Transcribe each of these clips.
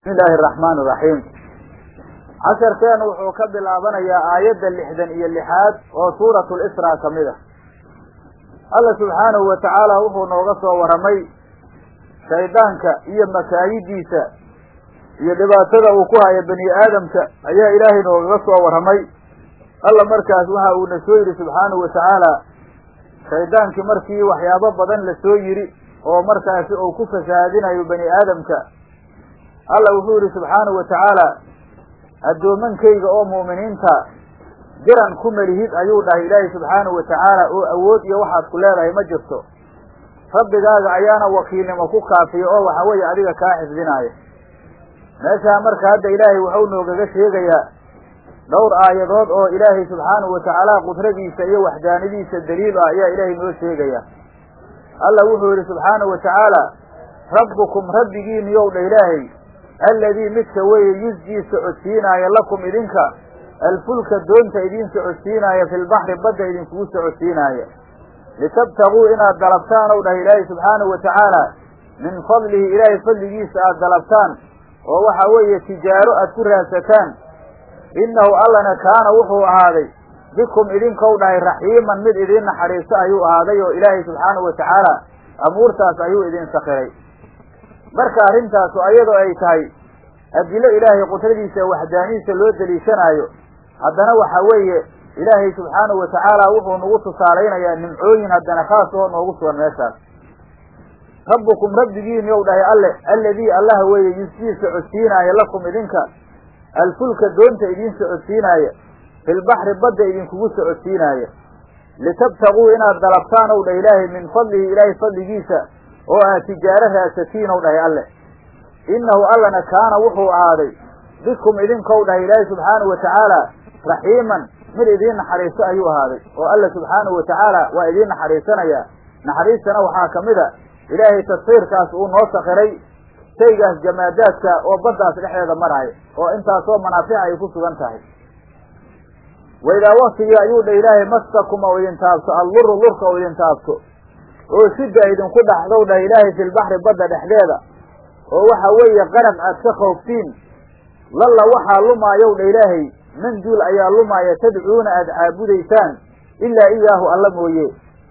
bismi illaahi araxmaan iraxiim casharkeenu wuxuu ka bilaabanayaa aayadda lixdan iyo lixaad oo suuratu lisraa ka mid a alla subxaanahu wa tacaala wuxuu nooga soo warramay shaydaanka iyo makaayidiisa iyo dhibaatada uu ku hayo bani aadamka ayaa ilaahay noogaga soo warramay alla markaas waxa uuna soo yidhi subxaanahu wa tacaala shaydaankii markii waxyaabo badan la soo yidhi oo markaasi uu ku fasahaadinayo bani aadamka alla wuxuu yidhi subxaanahu wa tacaala addoomankayga oo mu'miniinta jiran ku melihid ayuu dhahay ilaahay subxaanahu wa tacaala oo awood iyo waxaad ku leedahay ma jirto rabbigaaga ayaana wakiilnimo ku kaafiya oo waxa weeye adiga kaa xifdinaaya meeshaa marka hadda ilaahay waxau noogaga sheegayaa dhowr aayadood oo ilaahay subxaanahu wa tacaala qudradiisa iyo waxdaanidiisa daliil ah ayaa ilaahay noo sheegaya alla wuxuu yidhi subxaanahu wa tacaala rabbukum rabbigiiniyow dha ilaahay alladii midka weeye yusjii socodsiinaaya lakum idinka alfulka doonta idiin socodsiinaaya filbaxri badda idinkugu socodsiinaaya litabtaguu inaad dalabtaan ow dhahay ilaahay subxaanahu wa tacaala min fadlihi ilaahay fadligiisa aad dalabtaan oo waxa weeye tijaaro aad ku raadsataan innahu allana kaana wuxuu ahaaday bikum idinkou dhahay raxiiman mid idiin naxariisto ayuu ahaaday oo ilaahay subxaanahu wa tacaala amuurtaas ayuu idin sakiray marka arrintaasu ayadoo ay tahay adilo ilaahay qudradiisa waxdaanidiisa loo deliishanaayo haddana waxa weeye ilaahay subxaanahu wa tacaala wuxuu nagu tusaalaynayaa nimcooyin haddana khaas oo noogu sugan meeshaas rabbukum rabbigiini ou dhahay alle alladii allah weeye yusjii socodsiinaaya lakum idinka alfulka doonta idiin socodsiinaaya filbaxri badda idinkugu socodsiinaaya litabtaguu inaad dalabtaan ow dhah ilaahay min fadlihi ilaahay fadligiisa oo aad tijaaro raadsatiin ow dhahay alle innahu allana kaana wuxuu ahaaday bikum idinkou dhahay ilaahay subxaanahu wa tacaala raxiiman mid idiin naxariisto ayuu ahaaday oo alla subxaanahu wa tacaala waa idiin naxariisanayaa naxariistana waxaa ka mid a ilaahay tasfiirkaas uu noo sakiray shaygaas jamaadaadka oo baddaas dhexdeeda maraayo oo intaasoo manaafic ay ku sugan tahay waidaa waktigii ayuu dha ilaahay mastakum ou idin taabto alluru lurka ou idin taabto oo shidda idinku dhaxdow dhah ilaahay filbaxri badda dhexdeeda oo waxa weeye qaraq aad ka khooftiin lalla waxaa lumaayow dha ilaahay manduul ayaa lumaaya tadcuuna aada caabudaysaan ilaa iyaahu alla mooye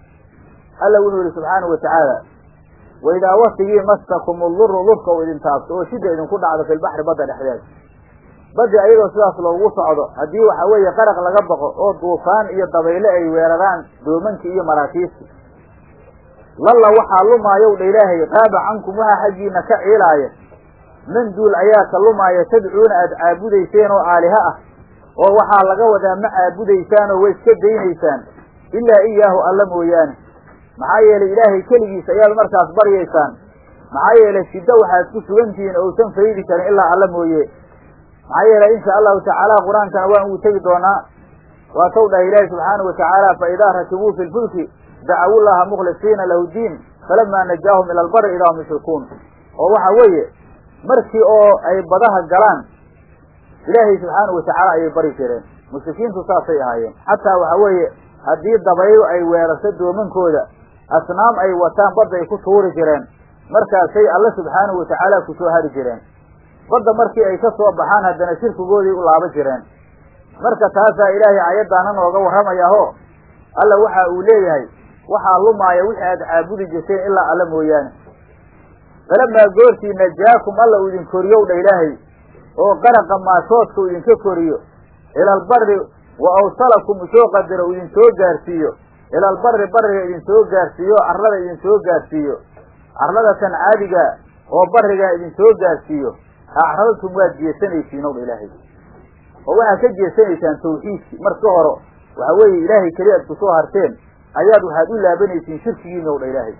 alla wuxuu yihi subxaanahu wa tacaala waidaa waktigii mastakum alluru lurka ou idin taabto oo shidda idinku dhacdo filbaxri badda dhexdeeda baddi ayadoo sidaas loogu socdo haddii waxa weeye qaraq laga baqo oo duufaan iyo dabayle ay weeraraan doomankii iyo maraakiibti lalla waxaa lumaayow dha ilaahay qaaba cankum waxaa xaggiina ka ciilaaya manduul ayaa ka lumaaya tadcuuna aada caabudayseen oo aaliha ah oo waxaa laga wadaa ma caabudaysaan oo way iska daynaysaan ilaa iyaahu alla mooyaane maxaa yeelay ilaahay keligiis ayaad markaas baryaysaan maxaa yeelay shiddo waxaad ku sugantihiin ousan faydi karin ilaa alla mooye maxaa yeelay insha allahu tacaala qur-aankana waan ugu tegi doonaa waa taw dhahay ilaahi subxaanahu watacaala fa idaa rakibuu fi lfulki dacawu llaha mukhlisiina lahu diin falamaa najaahum ila albari idaa hum yushrikuun oo waxa weeye markii oo ay badaha galaan ilaahay subxaanahu watacaala ayay bari jireen mushrikiintu saasay ahaayeen xataa waxa weeye haddii dabaylo ay weerarto doomankooda asnaam ay wataan badda ay ku tuuri jireen markaasay alle subxaanahu watacaala ku soo hari jireen badda markii ay ka soo baxaan haddana shirkigoodii u laaba jireen marka taasaa ilaahay aayaddaana nooga warramayaho alla waxa uu leeyahay waxaa lumaaya wixii aad caabudi jirteen ilaa alle mooyaane falamaa goortii najaakum alla uu idin koriyow dha ilaahay oo qaraqa maashoodka uu idinka koriyo ilaalbari wa awsalakum usoo qadaro uu idin soo gaarsiiyo ilaalbari bariga idin soo gaarsiiyo carlada idin soo gaarsiiyo carlada tan caadiga oo barigaa idin soo gaarsiiyo acradtum waad jeesanaysiin ow dha ilaahay oo waxaad ka jeesanaysaan tawxiidkii marka hore waxa weeye ilaahay keli aad kusoo harteen ayaad waxaad u laabanaysiin shirkigiina ow dha ilaahay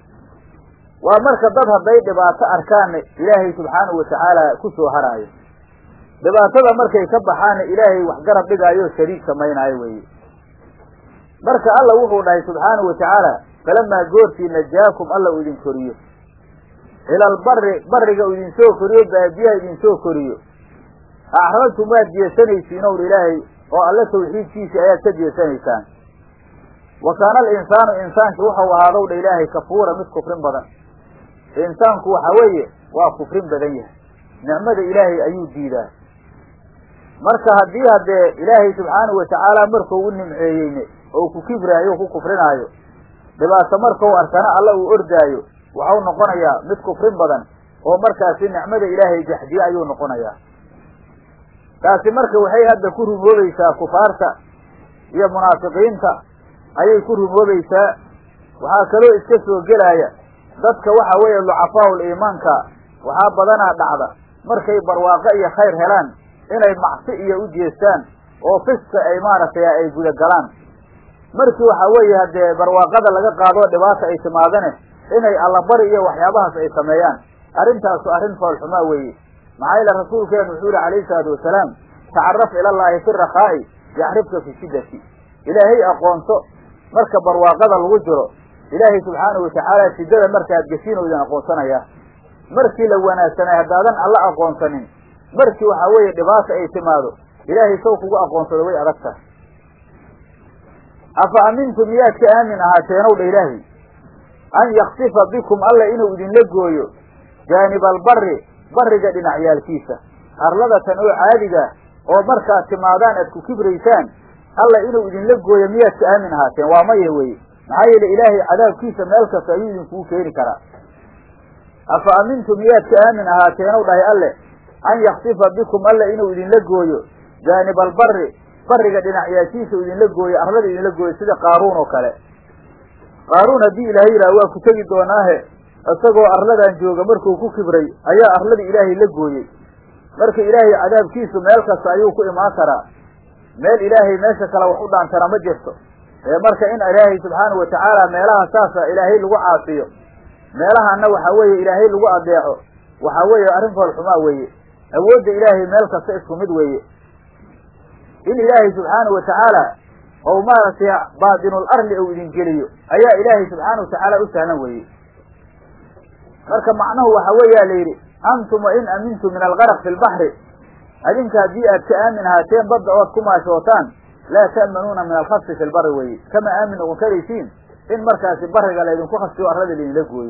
waa marka dad hadday dhibaato arkaanna ilaahay subxaanahu watacaala ku soo haraayo dhibaatada markay ka baxaanna ilaahay wax garab dhigaayo shariik samaynaayo weeye marka alla wuxuu dhahay subxaanahu watacaala falamaa goortii najaakum alla uu idin koriyo ilaalbari bariga uu idinsoo koriyo baadiyaha idinsoo koriyo acradtum waad jeesanaysiin ow ilaahay oo alle tawxiidkiisii ayaad ka jeesanaysaan wa kaana alinsaanu insaanki wuxuu ahaadow dha ilaahay kafuura mid kufrin badan insaanku waxa weeye waa kufrin badan yahay nicmada ilaahay ayuu diidaa marka haddii haddee ilaahay subxaanahu watacaala markuu u nimceeyeyne oo ku kibraayo o ku kufrinaayo dhibaato markau arkana alla uu ordaayo waxau noqonayaa mid kufrin badan oo markaasi nicmada ilaahay jaxdiye ayuu noqonayaa taasi marka waxay hadda ku rumoobaysaa kufaarta iyo munaafiqiinta ayay ku rumoobaysaa waxaa kaloo iska soo gelaya dadka waxa weeye ducafaa'ul iimaanka waxaa badanaa dhacda markay barwaaqo iyo khayr helaan inay macsi iyo u jeestaan oo fiska ay maaragtay ay gudagalaan markii waxa weeye haddee barwaaqada laga qaadoo dhibaata ay timaadane inay allabari iyo waxyaabahaas ay sameeyaan arrintaasu arrin foolxumaa weeye maxaa yeele rasuulkeenu wuxuu yihi calayhi salaatu wasalaam tacaraf ilallaahi fi rakhaa'i yaxribka fi shiddati ilaahay aqoonso marka barwaaqada lagu jiro ilaahay subxaanahu watacaala shiddada markaad geshiin oo idin aqoonsanayaa markii la wanaagsanay haddaadan alla aqoonsanin markii waxaa weeye dhibaata ay timaado ilaahay saw kugu aqoonsado way adag tahay afa amintum miyaad ka aamin ahaateenow dha ilaahay an yaksifa bikum alla inuu idinla gooyo jaaniba albarri barriga dhinacyaalkiisa arladatan oo caadiga oo markaad timaadaan aad ku kibraysaan alla inuu idinla gooyo miyaad ka aamin ahaateen waa maya weye maxaa yeele ilaahay cadaabkiisa meel kasta ayuu idinkugu keeni karaa afa amintum miyaad ka aamin ahaateenow dhahay alle an yaksifa bikum alla inuu idinla gooyo jaaniba albarri barriga dhinacyaashiisa idinla gooyo arlada idinla gooyo sida qaaruun oo kale qaaruun haddii ilaahay yidhaha waa ku tegi doonaahe isagoo arladan jooga markuu ku kibray ayaa arladii ilaahay la gooyey marka ilaahay cadaabkiisu meel kasta ayuu ku imaan karaa meel ilaahay meesha kale wax u dhaantana ma jirto ee marka in ilaahay subxaanahu watacaala meelaha saasa ilaahay lagu caasiyo meelahana waxa weeye ilaahay lagu adeeco waxaa weeye arrin foolxumaa weeye awoodda ilaahay meel kasta isku mid weeye in ilaahay subxaanahu watacaala ou maaragtay baatinul arli ou idin geliyo ayaa ilaahay subxaanahu watacaala u sahlan weeye marka macnuhu waxa weeyaa la yidhi antum wa in amintum min algaraq fi lbaxri adinka haddii aad ka aamin ahaateen badda ood ku maashootaan laa ta'manuuna min alkhasfi fi lbari weye kama aamin noqon karaysiin in markaasi bariga laydinku khasfiyo arlada laydinla gooyo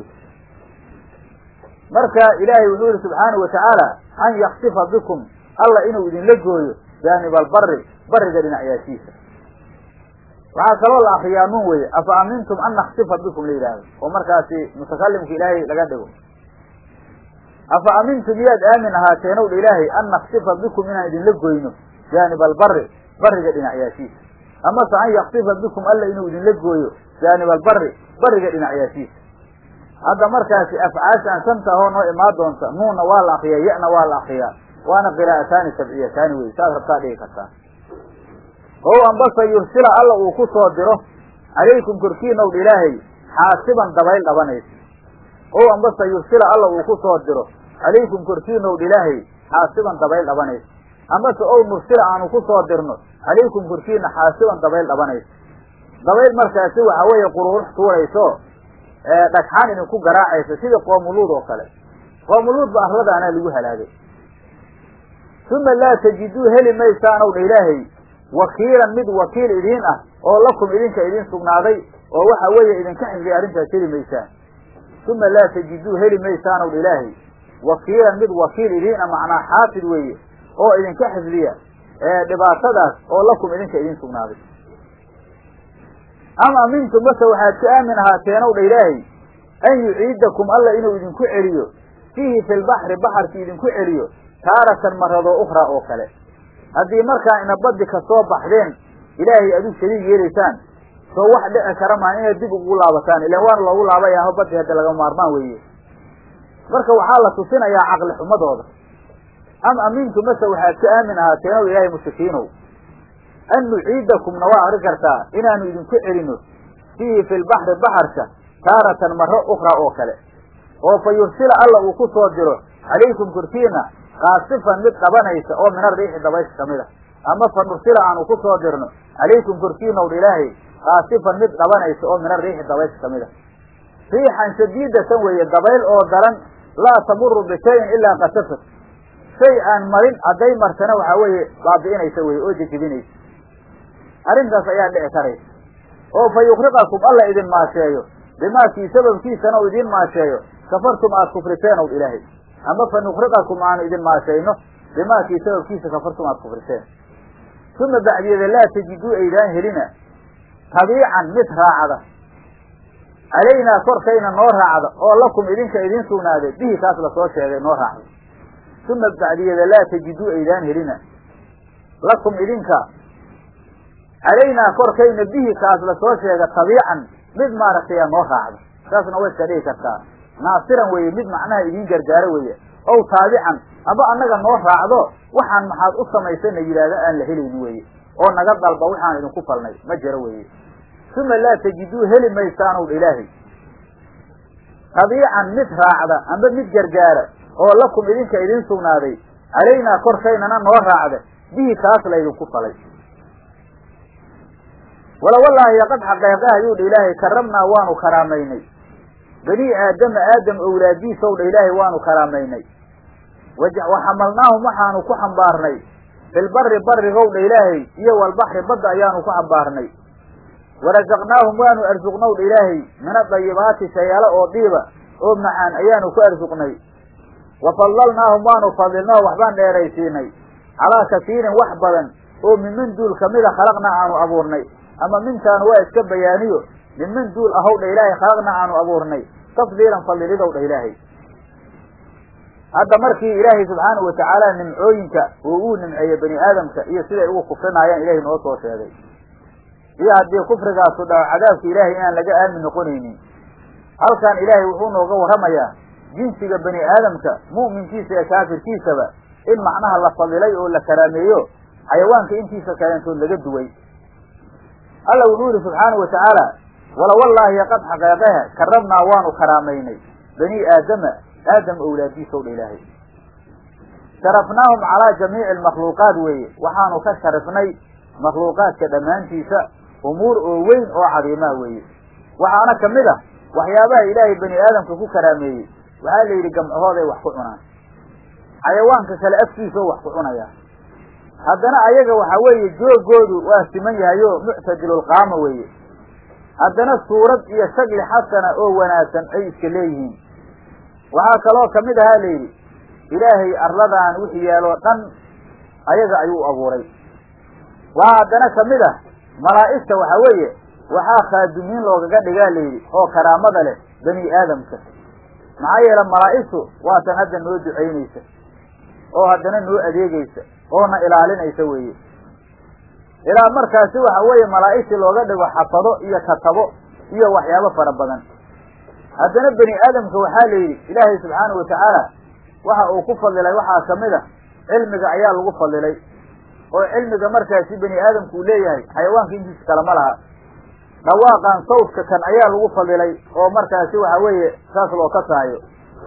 marka ilaahay wuxuu yihi subxaanahu watacaala an yaksifa bikum alla inuu idinla gooyo jaaniba albari bariga dhinacyaashiisa waxaa kaloo la akriyaa nun weye afa amintum an naksifa bikum la yidhaahdo oo markaasi mutakalimka ilaahay laga dhigo afa amintum miyaad aamin ahaateenow dha ilaahay an naksifa bikum inaan idinla goyno jaaniba albari bariga dhinacyaashiisa amase an yaksifa bikum alla inuu idinla gooyo jaaniba albari bariga dhinacyaashiisa hadda markaasi afcaashaan shanta ahoo noo imaan doonta nuunna waa la akriyaa ya-na waa la akriyaa waana qiraa'ataani sabciyataani wey saad rabtaa dhigi kartaa o ambase yursila alla uu ku soo diro calaykum korkiinow dha ilaahay xaasiban dabayl dhabanaysa o ambase yursila alla uu ku soo diro calaykum korkiinow dha ilaahay xaasiban dabayl dhabanaysa amase ow nursila aanu ku soo dirno calaykum korkiina xaasiban dabayl dhabanaysa dabayl markaasi waxa weeye quruurux tuurayso dhagxaan idinku garaacaysa sida qoomuluud oo kale qoomuluud ba arladaanaa lagu halaagay uma laa tajiduu heli maysaanow dha ilaahay wakiilan mid wakiil idiin ah oo lakum idinka idin sugnaaday oo waxa weeye idinka xifdiya arrintaas heli maysaan uma laa tajiduu heli maysaanow dha ilaahay wakiilan mid wakiil idiin ah macnaa xaafid weeye oo idinka xifdiya dhibaatadaas oo lakum idinka idin sugnaaday am amintum mase waxaad ka aamin ahaateenow dha ilaahay an yuciidakum alla inuu idinku celiyo fiihi fi lbaxri baxarki idinku celiyo taaratan maradoo ukhraa oo kale haddii markaa ina baddi ka soo baxdeen ilaahay adu shariig yeelaysaan soo wax dhici kara maan inaad dib ugu laabataan ilan waana loogu laabayaho baddi hadda laga maarmaan weeye marka waxaa la tusinayaa caqli xumadooda am amintu mase waxaad ka aamin ahaateenow ilaahay mushrikiinow an nuciidakumna waa akri kartaa inaanu idinku celino fiihi fi lbaxri baxarka taaratan maro ukhraa oo kale oo fa yursila alla uu ku soo diro calaykum korkiina kaasifan mid dhabanaysa oo min ariixi dabaysha kamid a ama fa nursila aanu ku soo dirno calaykum korkiinaw dha ilaahay kaasifan mid dhabanaysa oo min ariixi dabaysha kamid a riixan shadiidatan weeye dabayl oo daran laa tamuru bishayin ilaa kasafat shay aan marin hadday martana waxaa weeye baabi'inaysa weye oo jejebinaysa arrintaas ayaa dhici karaysa oo fa yukriqakum alla idin maasheeyo bimaakii sababkiisana u idiin maasheeyo kafartum aad kufriteen ow ilaahay ama fa nuqriqakum aanu idin maashayno bimaakii sababkiisa kafartum aad kufriseen uma bacdiyada laa tajiduu aydaan helina tabiican mid raacda calaynaa korkayna noo raacda oo lakum idinka idin sugnaaday bihi kaas lasoo sheegay noo raacda uma bacdiyada laa tajiduu aydaan helina lakum idinka calaynaa korkayna bihi kaas lasoo sheega tabiican mid maaragtay a noo raacda saasna way iska dhigi kartaa naasiran weeye mid macnaha idiin gargaaro weeye ow taabican aba annaga noo raacdo waxaan maxaad u samaysana yidhaahda aan la helayni weeye oo naga dalba waxaan idinku falnay ma jiro weeye uma laa tajiduu heli maysaanow ilaahay tabiican mid raacda amba mid gargaara oo lakum idinka idin sugnaaday calaynaa korkaynana noo raacda bihi kaas laydinku falay wala wallaahi qad xaqeeqe ayuu dha ilaahay karamnaa waanu karaamaynay bani aadama aadam owlaadiisow dha ilaahay waanu karaamaynay waxamalnaahum waxaanu ku xambaarnay filbari barigow dha ilaahay iyo walbaxri badda ayaanu ku xambaarnay warasaqnaahum waanu arsuqnow dha ilaahay min adayibaati shayaalo oo dhiiba oo macaan ayaanu ku arsuqnay wa fadlalnaahum waanu fadilnoo waxbaan dheeraysiinay calaa kasiirin wax badan oo minman duul kamida khalaqna aanu abuurnay ama mintaanu waa iska bayaaniyo minman duul ahow dha ilaahay khalaqna aanu abuurnay tafdiilan fadilidow dha ilaahay hadda markii ilaahay subxaanahu watacaala nimcooyinka uu uu nimceeyey bani aadamka iyo siday ugu kufrinaayaan ilahay noo soo sheegay iyo haddii kufrigaasu dhaco cadaabka ilaahay inaan laga aamin noqonaynin halkan ilaahay wuxuu nooga warramayaa jinsiga bani aadamka mu'minkiisa iyo kaafirkiisaba in macnaha la fadilay oo la karaameeyo xayawaanka intiisa kaleentood laga duway alla wuxuu yihi subxaanahu watacaala wala wallaahi qad xaqeeqehe karabnaa waanu karaamaynay bani aadama aadam owlaadiisow dha ilaahay sharafnaahum calaa jamiici almakhluuqaat weeye waxaanu ka sharifnay makhluuqaadka dhammaantiisa umuur oo weyn oo cadiimaa weeye waxaana ka mid ah waxyaabaha ilaahay bani aadamka ku karaameeyey waxaa la yidhi gamcahooday wax ku cunaan xayawaanka kale afkiisao wax ku cunaya haddana ayaga waxa weeye joogoodu waa siman yahayo muctadilulqaama weeye haddana suurad iyo shagli xasana oo wanaagsan ay iska leeyihiin waxaa kaloo kamid ahaa la yidhi ilaahay arladaan wixii yaaloo dhan ayaga ayuu abuuray waxaa haddana kamid ah malaa'igta waxa weeye waxaa khaadumiin loogaga dhigaa layidhi oo karaamada leh bani aadamka maxaa yeele malaa'igtu waatan hadda noo ducaynaysa oo haddana noo adeegaysa oona ilaalinaysa weeye ilaa markaasi waxa weeye malaa'igtii looga dhigo xafado iyo katabo iyo waxyaabo fara badan haddana bani aadamka waxaa la yidhi ilaahay subxaanahu watacaala waxa uu ku fadilay waxaa kamid a cilmiga ayaa lagu fadilay oo cilmiga markaasi bani aadamku uu leeyahay xayawaanka intiisa kale ma laha dhawaaqan sawdka kan ayaa lagu fadilay oo markaasi waxa weeye saas loo ka saayo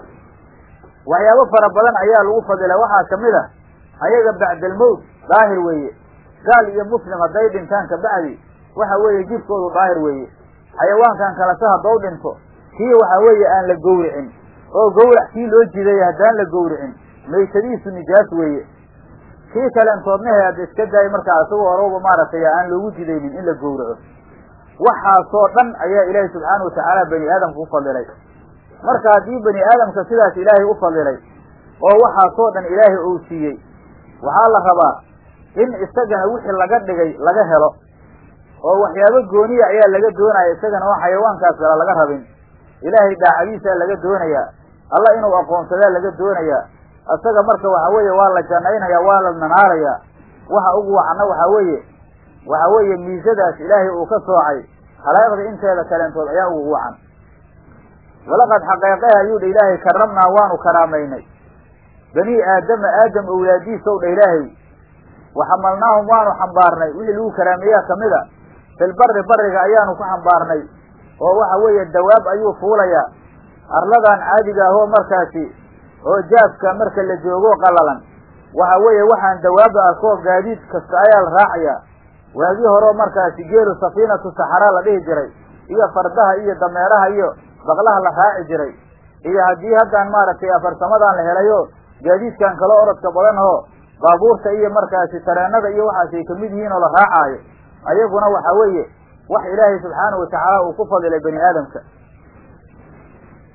waxyaabo fara badan ayaa lagu fadilay waxaa kamid a ayaga bacdalmowt daahir weeye gaal iyo muslim hadday dhintaan kabacdi waxa weeye jidkoodu daahir weeye xayawaankan kalese haddou dhinto kii waxa weeye aan la gowricin oo gowrac kii loo jiday haddaan la gowricin maysadiisu nijaas weeye kii kaleentoodnahe hadda iska daayay markaa isagoo horowba maaragtay aan loogu jidaynin in la gowraco waxaasoo dhan ayaa ilaahay subxaana watacaala bani aadamka u fadilay marka haddii bani aadamka sidaas ilaahay u fadilay oo waxaasoo dhan ilaahay uu siiyey waxaa la rabaa in isagana wixii laga dhigay laga helo oo waxyaabo gooniya ayaa laga doonaya isagana oo xayawaankaas kale laga rabin ilaahay daacadiisaa laga doonayaa alla inuu aqoonsadaa laga doonayaa isaga marka waxa weeye waa la janaynaya waa la nanaarayaa waxa ugu wacna waxa weeye waxa weeye miisadaas ilaahay uu ka soocay khalaa'iqda inteeda kaleentood ayaa ugu wacan walaqad xaqeeqeha ayuu dha ilaahay karamnaa waanu karaamaynay bani aadama aadam owlaadiisow dha ilaahay waxamalnaahum waanu xambaarnay wixii lagu karaameeyaa kamid a filbari bariga ayaanu ku xambaarnay oo waxa weeye dawaab ayuu fuulayaa arladan caadiga ahoo markaasi oo jaafka marka la joogo qalalan waxa weeye waxaan dawaaba arkoo gaadiid kasta ayaa la raacayaa waagii horeo markaasi geelu safiinatu saxaraa la dhihi jiray iyo fardaha iyo dameeraha iyo baqlaha la raaci jiray iyo haddii haddaan maaragtay afarsamadan la helayo gaadiidkan kale orodka badan oo baabuurta iyo markaasi tareenada iyo waxaas ay kamid yihiin oo la raacaayo ayaguna waxa weeye wax ilaahay subxaanahu watacaala uu ku fadilay bani aadamka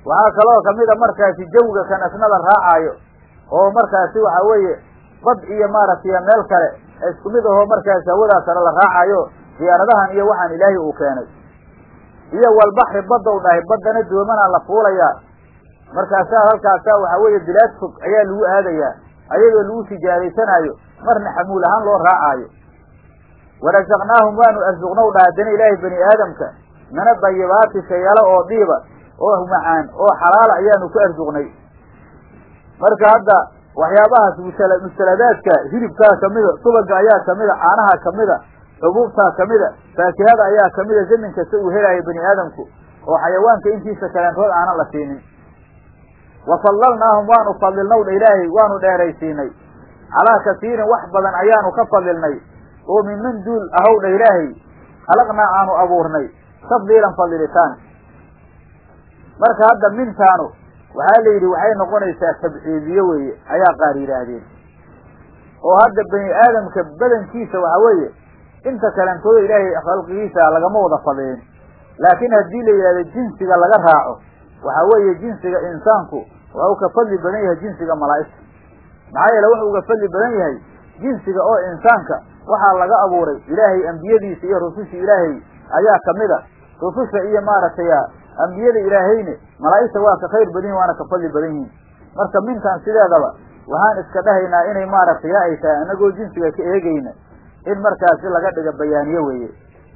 waxaa kaloo kamida markaasi jawiga kan asna la raacaayo oo markaasi waxa weeye bad iyo maaragtay meel kale isku mid ahoo markaasi hawadaas sare la raacayo diyaaradahan iyo waxaan ilaahay uu keenay iyo walbaxri baddow dhahay baddana doomanaa la fuulayaa markaasaa halkaasaa waxa weeye bilaad fog ayaa lagu aadayaa ayadoo lagu tijaaraysanaayo marna xamuul ahaan loo raacaayo warasaqnaahum waanu arsuqnow dha haddana ilaahay bani aadamka mina dayibaati shayalo oo dhiiba oo macaan oo xalaala ayaanu ku arsuqnay marka hadda waxyaabahaas musala mustaladaadka hilibkaa kamida subaga ayaa kamida caanaha kamida xubuubtaa kamida faakihada ayaa kamida zamin kasta uu helaayo bani aadamku oo xayawaanka intiisa kaleentood aanan la siinin wa fadlalnaahum waanu fadilnow dha ilaahay waanu dheeraysiinay calaa kasiirin wax badan ayaanu ka fadilnay oo minman duul ahow dha ilaahay khalaqnaa aanu abuurnay tafdiilan fadilitaan marka hadda mintaanu waxaa la yidhi waxay noqonaysaa tabciidiye weeye ayaa qaar yidhaahdeen oo hadda bani aadamka badankiisa waxa weeye inta kalentooda ilaahay khalqigiisa lagama wada fadilin laakiin haddii la yidhahdo jinsiga laga raaco waxa weeye jinsiga insaanku waa uu ka fadli badan yahay jinsiga malaa'igta maxaa yeele wuxuu uga fadli badan yahay jinsiga oo insaanka waxaa laga abuuray ilaahay ambiyadiisa iyo rususha ilaahay ayaa kamid a rususha iyo maaragtay ambiyada ilaahayne malaa'igta waa ka khayr badan yihin waana ka fadli badan yihiin marka mintan sideedaba waxaan iska dhahaynaa inay maaragtay ya ay tahay anagoo jinsiga ka eegayna in markaasi laga dhiga bayaaniye weeye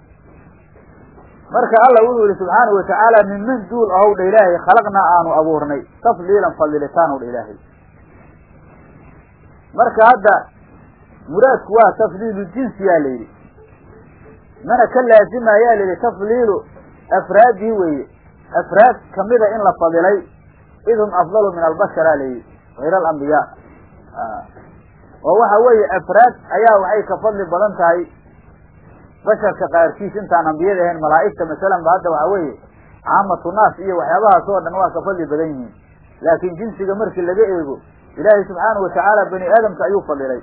marka alla wuxuu yihi subxaanahu watacaala minman duul ahow dha ilaahay khalaqnaa aanu abuurnay tafdiilan fadilitaan ow dha ilaahay marka hadda muraadku waa tafdiilu jinsi yaa la yidhi mana ka laazima ayaa la yidhi tafdiilu afraadii weeye afraad kamida in la fadilay idhum afdalu min albashara la yidhi hayr alambiyaa oo waxa weeye afraad ayaa waxay ka fadli badan tahay basharka qaarkiis intaan ambiyada ahayn malaa'igta masalan ba hadda waxa weeye caamatu naas iyo waxyaabahaas oo dhan waa ka fadli badan yihiin laakiin jinsiga markii laga eego ilaahay subxaanahu watacaala bani aadamka ayuu fadilay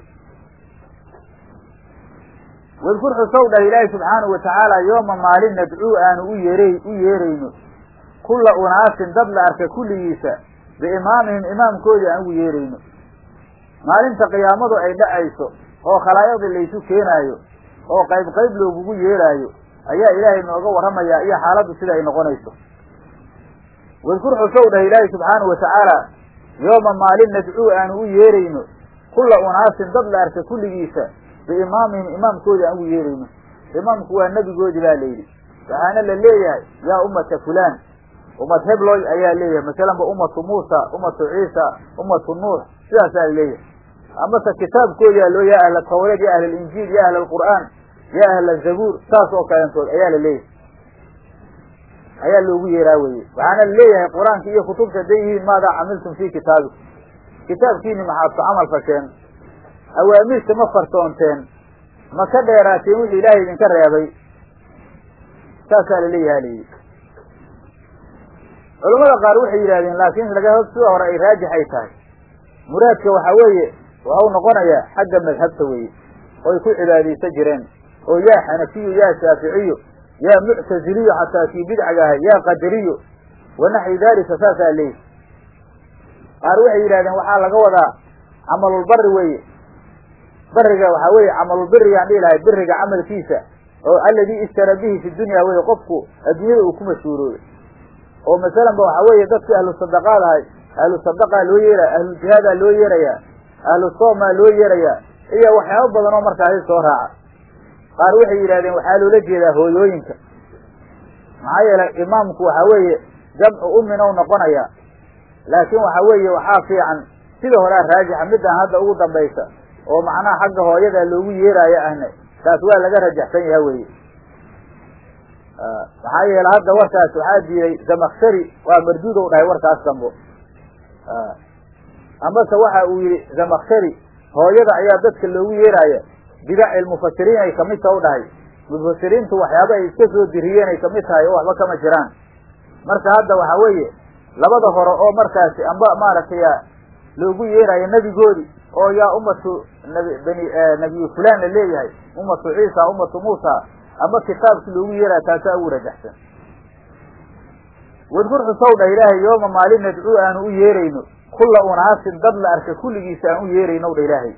wadkur xusow dhah ilaahay subxaanahu watacaala yooma maalin nadcuu aanu u yeeray u yeerayno kulla unaasin dad la arka kulligiisa biimaamihim imaamkoodii aan ugu yeerayno maalinta qiyaamadu ay dhacayso oo khalaayaqdii laysu keenaayo oo qayb qayb loogugu yeeraayo ayaa ilaahay nooga warramayaa iyo xaaladdu sida ay noqonayso wadkur xusow dhah ilaahay subxaanahu watacaala yooma maalin nadcuu aanu u yeerayno kulla unaasin dad la arka kulligiisa biimaamihim imaamkoodii aan ugu yeerayno imaamku waa nebigoodii baa layidhi waxaana la leeyahay yaa ummata fulaan ummad hebloy ayaa leeyahay masalanba ummatu muusa ummatu ciisa ummatu nuux sidaasaa laleeyahay amase kitaabkoodaa loo ya ahla tawreed ya ahla alinjiil ya ahla alqur'aan ya ahla zabuur saas oo kalentood ayaa la leeyahay ayaa loogu yeeraa weye waxaana la leeyahay qur-aanka iyo kutubta haday yihiin maadaa camiltum fii kitaabikum kitaabkiini maxaad ku camal fasheen awaamirta ma farsoonteen ma ka dheeraateen wixii ilaahay idinka reebay saasaa laleeyaha layidhi culamada qaar waxay yidhahdeen laakiin laga sida hore ay raajix ay tahay muraadka waxa weeye waxau noqonayaa xagga madhabta weeye oy ku cibaadaysan jireen oo yaa xanafiyu yaa shaaficiyo yaa muctaziliyo xataa kii bidcaga ahay yaa qadariyo wa naxwi dalika saasaa leeyihi qaar waxay yidhahdeen waxaa laga wadaa camalulbari weeye bariga waxaa weeye camalulbirigaan dhihi lahay biriga camalkiisa oo alladii ishtara bihi fi dunya weye qofku adduunyada uu ku mashhuuroobay oo masalan ba waxaa weeye dadkii ahlu sadaqaad ahay ahlu sadaqaa loo yeeraya ahlujihaadaa loo yeerayaa ahlu soomaa loo yeerayaa iyo waxyaabo badan oo markaasi soo raaca qaar waxay yidhahdeen waxaa loola jeedaa hooyooyinka maxaa yeelay imaamku waxaa weeye jamcu ummin ou noqonaya laakiin waxa weeye waxaa fiican sida horea raajixa midaan hadda ugu dambaysa oo macnaha xagga hooyada loogu yeeraayo ahna taas waa laga rajaxsan yaha weye maxaa yeele hadda warkaas waxaa diiday zamakshari waa marduud ou dhahay warkaas dambo amase waxa uu yihi zamakshari hooyada ayaa dadka loogu yeeraaya bidaci lmufasiriin ay kamid ta u dhahay mufasiriintu waxyaaba ay iska soo diriyeen ay kamid tahay oo waxba kama jiraan marka hadda waxa weeye labada hore oo markaasi amba maaragtay loogu yeerayo nebigoodi oo yaa ummatu nabi bani nabiyu fulan la leeyahay ummatu ciisa ummatu muusa ama kitaabkii loogu yeeraya taasaa ugu rajaxsan wadkur xusow dha ilaahay yooma maalin nadcuu aanu u yeerayno kulla unaasin dad la arka kulligiisa aan u yeerayno dha ilaahay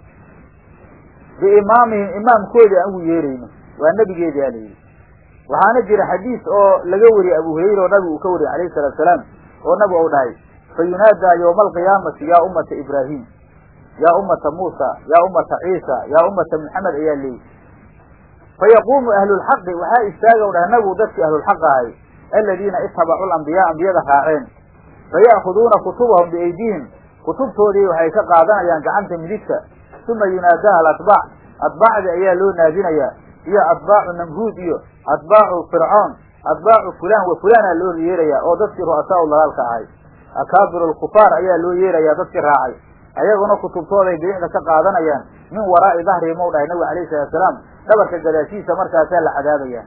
biimaamihim imaamkoodii aan ugu yeerayno waa nebigeedii aa layidhi waxaana jira xadiis oo laga wariyey abu hurayra oo nabigu uu ka wariyey alayhi salatu salaam oo nabigu u dhahay fa yunaadaa yowma alqiyaamati yaa ummata ibraahim yaa ummata muusa yaa ummata ciisa yaa ummata maxamed ayaa leeyi fayaquumu ahlulxaqi waxaa istaaga u dhahay nabigu dadkii ahlulxaq ahay aladiina itabacuu lambiyaa ambiyada raaceen faya'khuduuna kutubahum biaydihim kutubtoodii waxay ka qaadanayaan gacanta midigta uma yunaadaha alatbaac atbaacdii ayaa loo naadinayaa iyo atbaacu namruud iyo atbaacu fircoon atbaacu fulaan wa fulaana loo yeerayaa oo dadkii ru'asaa u dalaalka ahay akaabiru alkufaar ayaa loo yeerayaa dadkii raacay ayaguna kutubtooday bidixda ka qaadanayaan min waraa'i dahrihim ou dhahay nabigu alayhi salatu salaam dhabarka gadaashiisa markaasaa la cadaabayaa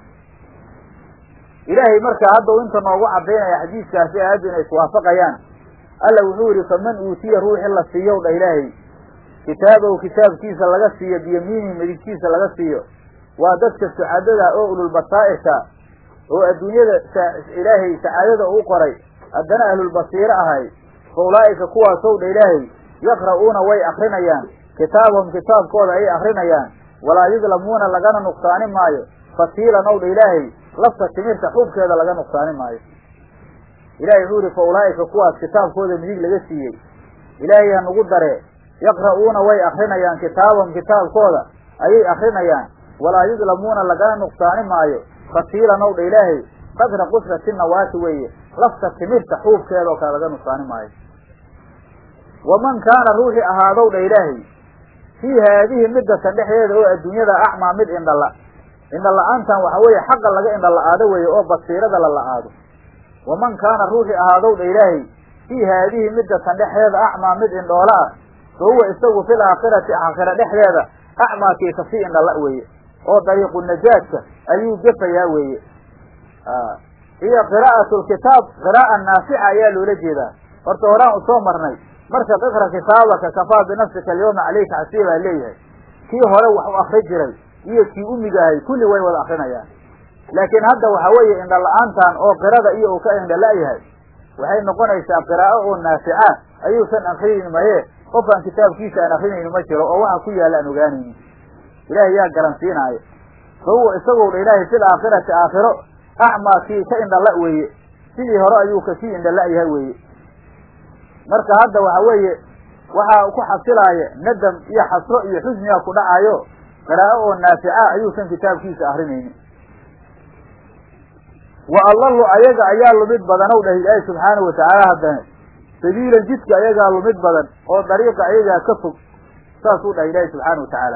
ilaahay markaa hadda u inta noogu cadaynaya xadiiskaasi aayaddu inay iswaafaqayaan alla wuxuu yihi faman uutiya ruuxi la siiyow dha ilaahay kitaabahu kitaabkiisa laga siiyo biyamiinihi midigtiisa laga siiyo waa dadka sucadada oo ululbasaa'irka oo adduunyada ilaahay sacaadada uu qoray haddana ahlulbasiiro ahay fa ulaa'ika kuwaasow dha ilaahay yaqra'uuna way akrinayaan kitaabahum kitaabkooda ayay akrinayaan walaa yudlamuuna lagana nuqsaani maayo fatiilan ow dha ilaahay lafta timirta xubkeeda laga nuqsaani maayo ilahay wuxuu yihi fa ulaa'ika kuwaas kitaabkooda midig laga siiyey ilaahay ha nugu daree yaqra'uuna way akrinayaan kitaabahum kitaabkooda ayay akrinayaan walaa yudlamuuna lagana nuqsaani maayo fatiilan ow dha ilaahay qadra qusrati nawaati weeye lafta timirta xuubkeeda oo kale laga nuqsaani maayo waman kaana ruuxii ahaadow dha ilaahay fii haadihi midatan dhexdeeda oo adduunyada acmaa mid indhala indhala-aantan waxa weeye xaqa laga indhala-aado weeye oo basiirada la la-aado waman kaana ruuxii ahaadow dha ilaahay fii haadihi midatan dhexdeeda acmaa mid indhoola ah fa huwa isagu fil aakhirati aakhira dhexdeeda acmaakii kasii indhala weeye oo dariiqu najaadka ayuu gefayaa weeye iyo qiraa'atu lkitaab qiraa'a naafica ayaa loola jeedaa horta horaan u soo marnay marka iqra kitaabaka kafaa binafsika alyawma caleyka xasiibaa leeyahay kii hore wax u akri jiray iyo kii umigahay kulli way wada akrinayaan laakiin hadda waxa weeye indhala-aantan oo qirada iyo uu ka indhala-yahay waxay noqonaysaa qiraa'o oo naafica ayuusan akrinayn maye qof aan kitaabkiisa aan akrinayni ma jiro oo waxa ku yaalla aan ogaanaynin ilaahay yaa garansiinaayo fa huwa isagow dha ilaahay fil aakhirati aakhiro acmaa kii ka indhala weeye sidii hore ayuu kasii indhala-yahay weeye marka hadda waxa weeye waxaa ku xasilaaya nadam iyo xasro iyo xusniga ku dhacayo qiraa'o oo naafica ayuusan kitaabkiisa akrinaynin wa allahu ayaga ayaa lumid badan ow dhah ilaahi subxaanahu watacaala haddana sabiilan jidka ayagaa lumid badan oo dariiqa ayagaa ka fog saasuu dhahay ilaahi subxaana watacaala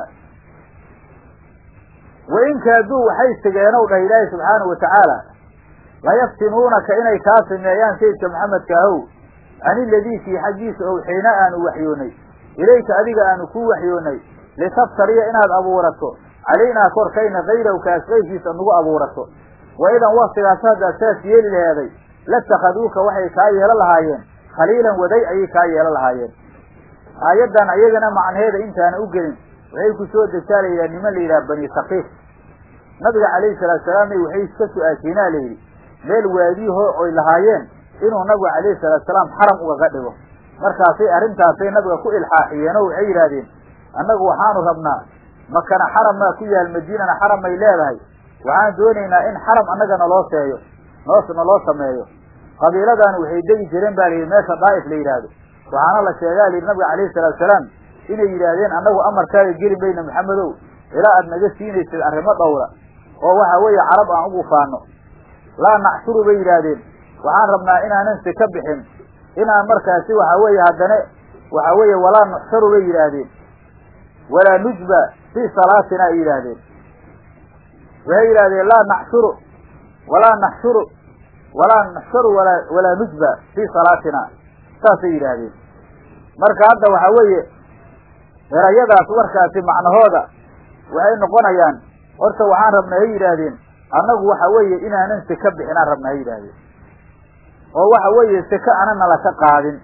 wain kaaduu waxay sigeen ow dhah ilaahi subxaanahu watacaala layaftinuunaka inay kaa sameeyaan sayidka maxamedka ahow can iladii kii xaggiisa owxiina aanu waxyoonay ilayka adiga aanu kuu waxyoonay litaftariya inaad abuurato calaynaa korkayna kayraw kaas qayrkiisa nagu abuurato wa idan waktigaas haddaad saas yeeli laheeday latakaduuka waxay kaa yeelan lahaayeen khaliilan waday ayay kaa yeelan lahaayeen aayaddan ayagana macnaheeda intaana u gelin waxay ku soo degtaa la yidhaha niman la yidhaha bani sakiif nabiga calayhi salaatu salaamna waxay iska su-aasheenaa la yidhi meel waadiiho oy lahaayeen inuu nabigu calayhi salaatu salaam xaram ugaga dhigo markaasay arrintaasay nabiga ku ilxaaxiyeen oo waxay yidhaahdeen annagu waxaanu rabnaa makana xaram maa ku yaal madiinana xaram may leedahay waxaan doonaynaa in xaram annaga naloo seeyo noos naloo sameeyo qabiiladaani waxay degi jireen ba layidhi meesha daa'if la yidhaahdo waxaana la sheegaa layidhi nabiga calayhi salaatu salaam inay yidhaahdeen annagu amarkaaga geli mayna maxamedow ilaa aad naga siinaysid arrimo dhowra oo waxa weeye carab aan ugu faano laa nacshuru bay yidhaahdeen waxaan rabnaa inaanan si ka bixin inaan markaasi waxa weeye haddana waxa weeye walaa nuxsharu bay yidhaahdeen walaa nujba fii salaatina ay yidhaahdeen waxay yidhahdeen laa naxshuru walaa naxshuru walaa naxsharu walaa walaa nujba fii salaatina saasay yidhaahdeen marka hadda waxa weeye erayadaas warkaasi macnahooda waxay noqonayaan horta waxaan rabnaa hay yidhaahdeen annagu waxa weeye inaanan seka bixinaan rabnaa hay yidhaahdeen oo waxa weeye seke ana nala ka qaadin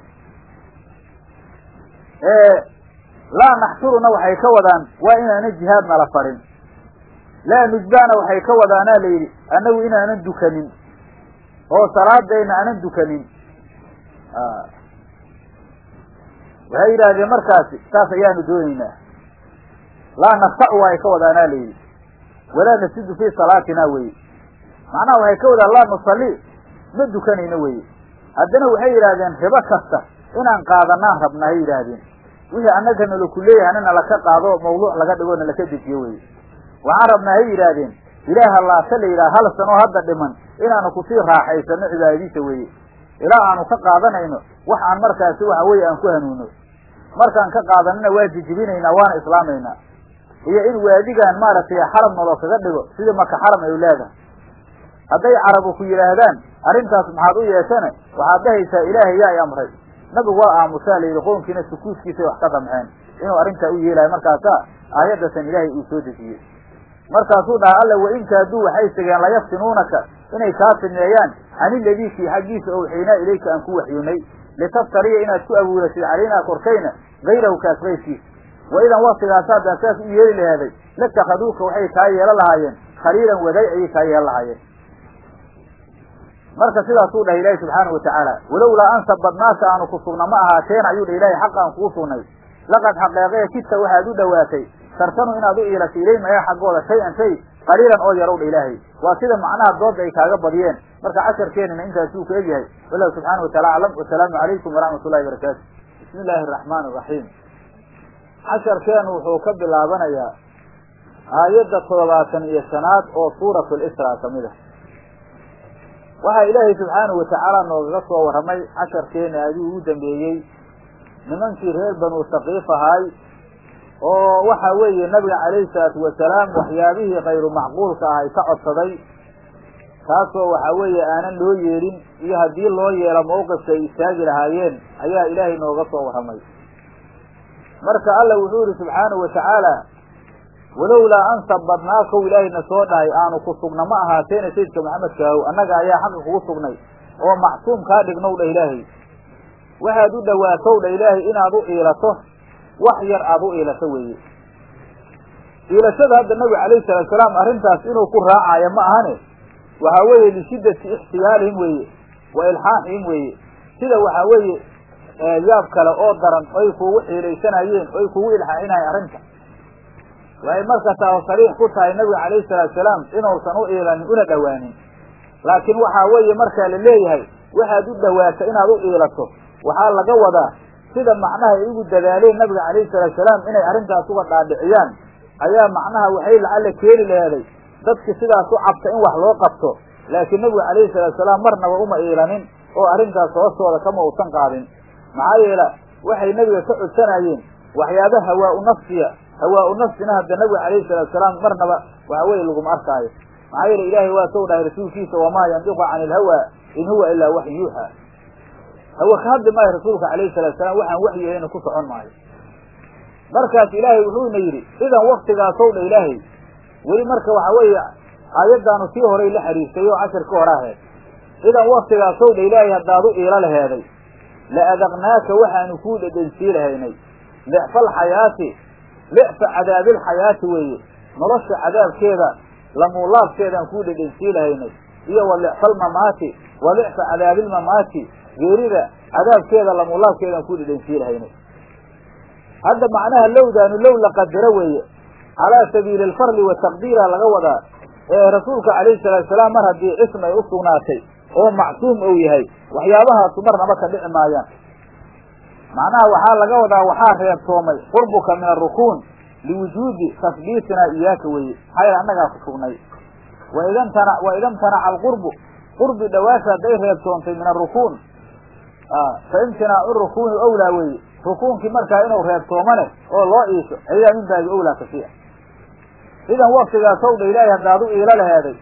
laa naxshuruna waxay ka wadaan waa inaanan jihaad nala farin laa nujbaana waxay ka wadaanaa la yidhi annagu inaanan dukanin oo salaadayna aanan dukanin waxay yidhaahdeen markaasi saas ayaanu doonaynaa laa naftacu waay ka wadaanaa layidhi walaa nasidu fii salaatina weye macnaha waxay ka wadaan laa nusalli ma dukanayno weye haddana waxay yidhaahdeen ribo kasta inaan qaadanaan rabna hay yidhaahdeen wixii annaga nalaku leeyahay nala ka qaado mawduuc laga dhigo nalaka dejiyo weye waxaan rabnaa hay yidhaahdeen ilaaha laase la yidhaha hal sanoo hadda dhiman inaanu kusii raaxaysano cibaadadiisa weye ilaa aanu ka qaadanayno wax aan markaasi waxa weye aan ku hanuuno markaan ka qaadanana waa jijibinaynaa waana islaamaynaa iyo in waadigaan maaragtay xaram naloo kaga dhigo sidii maka xaram ay leedahay hadday carabu ku yidhaahdaan arrintaas maxaad u yeeshane waxaad dhahaysaa ilaahay yaa i amray nabigu waa aamusaa la yidhi qownkiina sukuudkiisay wax ka damceen inuu arrintaa u yeelayo markaasaa aayaddasan ilaahay uu soo dejiyey markaasuu dhaha alla wain kaaduu waxay segeen layaftinuunaka inay kaa fidneeyaan can iladii kii xaggiisa owxaynaa ilayka aan ku waxyoonay litaftariya inaad ku abuuratid calaynaa korkayna gayrahu kaas kayrkiisa wa idan waktigaas haddaan saas u yeeli lahaaday latakhaduuka waxay kaa yeelan lahaayeen khaliilan waday ayay kaa yeelan lahaayeen marka sidaasuu dhahay ilaahi subxaana watacaala walowlaa an sabadnaaka aanu ku sugna ma ahaateen ayuu dha ilahay xaq aan kugu sugnay laqad xaqeeqee kidta waxaad u dhowaatay tartanu inaad u iilato ilayhim ayaa xaggooda shay-an shay qaliilan oo yarow dha ilaahay waa sida macnaha dooda ay kaaga badiyeen marka casharkeenina intaasuu ka egyahay wallahu subxaana wataala aclam wasalaamu calaykum waraxmat ullahi barakaatu bismi illaahi araxmaan araxiim casharkeenu wuxuu ka bilaabanayaa aayadda toddobaatan iyo shanaad oo suuratu lisra ka mid a waxaa ilaahay subxaanahu watacaala noogaga soo warramay casharkeena adii ugu dambeeyey nimankii reer banu saqiif ahaay oo waxa weeye nabiga calayhi salaatu wasalaam waxyaabihii kayru macquulka ahay ka codsaday taasoo waxa weeye aanan loo yeelin iyo haddii loo yeelo mawqifka ay istaagi lahaayeen ayaa ilaahay nooga soo warramay marka alla wuxuu yihi subxaanahu watacaala walowlaa an sabadnaakow ilaahayna soo dhahay aanu ku sugna ma ahaateena sayidka maxamedkaahow annaga ayaa xaqa kugu sugnay oo macsuum kaa dhignow dha ilaahay waxaad u dhowaatow dha ilaahay inaad u iilato wax yar aad u iilato weeye iilashada hadda nabiga calayhi salaatu salaam arrintaas inuu ku raacayo ma ahane waxaa weeye lishiddati ixtiyaalihim weeye wa ilxaaxihim weeye sida waxaa weeye yaab kale oo daran oy kugu xiilaysanayeen oy kugu ilxaaxinayeen arrinta waxay marka taa sariix ku tahay nabiga calayhi salaatu salaam inuusan u iilanin una dhowaanin laakiin waxaa weeye markaa la leeyahay waxaad u dhowaato inaad u iilato waxaa laga wadaa sida macnaha ay ugu dadaaleen nabiga calayhi salaatu salaam inay arrintaas uga dhaadhiciyaan ayaa macnaha waxay lacalla keeni laheeday dadki sidaas u cabta in wax loo qabto laakiin nabigu calayhi salaatu salaam marnaba uma iilanin oo arrintaas hoostooda kama uusan qaadin maxaa yeele waxay nebiga ka codsanayeen waxyaaba hawaa-u nafsiya hawaa-u nafsina hadda nabiga calayhi salaatu salaam marnaba waxa weeye laguma arkaayo maxaa yeele ilaahay waa sow dhahay rasuulkiisa wamaa yandiqu cani ilhawaa in huwa ilaa waxyu yuuxa hawa ka hadli maayo rasuulka calayhi salatu salaam waxaan waxyi ahayna ku socon maayo markaas ilaahay wuxuuna yidhi idan waktigaasow dha ilaahay weli marka waxa weeye aayaddaanu sii horay la xiriirtay oo cashirka hore aheed idan waktigaasow dha ilaahay haddaad u iilo laheeday la adaqnaaka waxaanu kuu dhedhensii lahaynay licfal xayaati licfa cadaabilxayaati weeye nolosha cadaabkeeda lamuulaabkeedaan kuu dhedhensii lahaynay iyo wa licfal mamaati wa licfa cadaabilmamaati geerida cadaabkeeda lamuulaabkeedaan kuu dhedhensii lahaynay hadda macnaha lowdaanu low la qadaro weeye calaa sabiili alfarli wataqdiira laga wadaa ee rasuulka calayhi salaatu salaam mar haddii cism ay u sugnaatay oo macsuum ou yahay waxyaabahaasu marnaba ka dhici maayaan macnaha waxaa laga wadaa waxaa reebtoomay qurbuka min arukuun liwujuudi tasbiitinaa iyaaka weeye maxaa yaele annagaa ku sugnay waidamtana waidamtanaca alqurbu qurbi dhawaasha hadday reebtoontay min arukuun fa imtinaacu rukuuni owlaa weeye rukuunkii markaa inuu reebtoomane oo loo iisho ayaa min baabi owlaa kasi ah idan waktigaasow dha ilaahay haddaad u iilo laheeday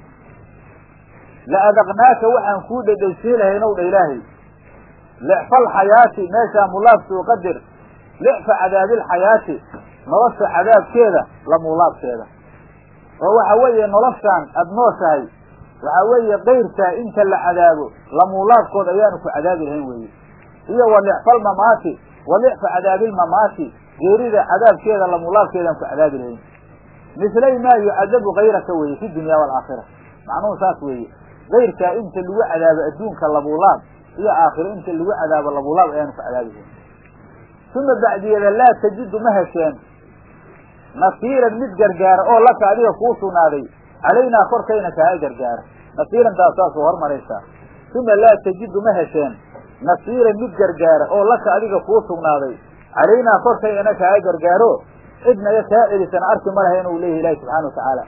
la adaqnaaka waxaan kuu dhedhaysiin lahaynow dha ilaahay licfal xayaati meeshaa mulaabsuu qadir licfa cadaabilxayaati nolosha cadaabkeeda la muulaabkeeda oo waxa weeye noloshaan aada nooshahay waxaa weeye kayrkaa inta la cadaabo lamuulaabkood ayaanu ku cadaabi lahayn weeye iyo wa licfal mamaati wa licfa cadaabilmamaati geerida cadaabkeeda lamuulaabkeedaan ku cadaabi lahayn mislay maa yucadabu kayraka weeye fi dunya waalaakhira macnuhu saas weeye kayrkaa inta lagu cadaabo adduunka labuulaab iyo aakhiro inta lagu cadaabo labuulaab ayaanu ku cadaabihin uma bacdiyeeda laa tajidu ma hesheen nasiiran mid gargaara oo laka adiga kuu sugnaaday calaynaa korkayna kaaga gargaara nasiiran taasaasoo hormaraysaa uma laa tajidu ma hesheen nasiiran mid gargaara oo laka adiga kuu sugnaaday calaynaa korkaynana kaaga gargaaro cidnaga kaa celisana arki ma laha inuu leeyahy ilaahi subxana watacaala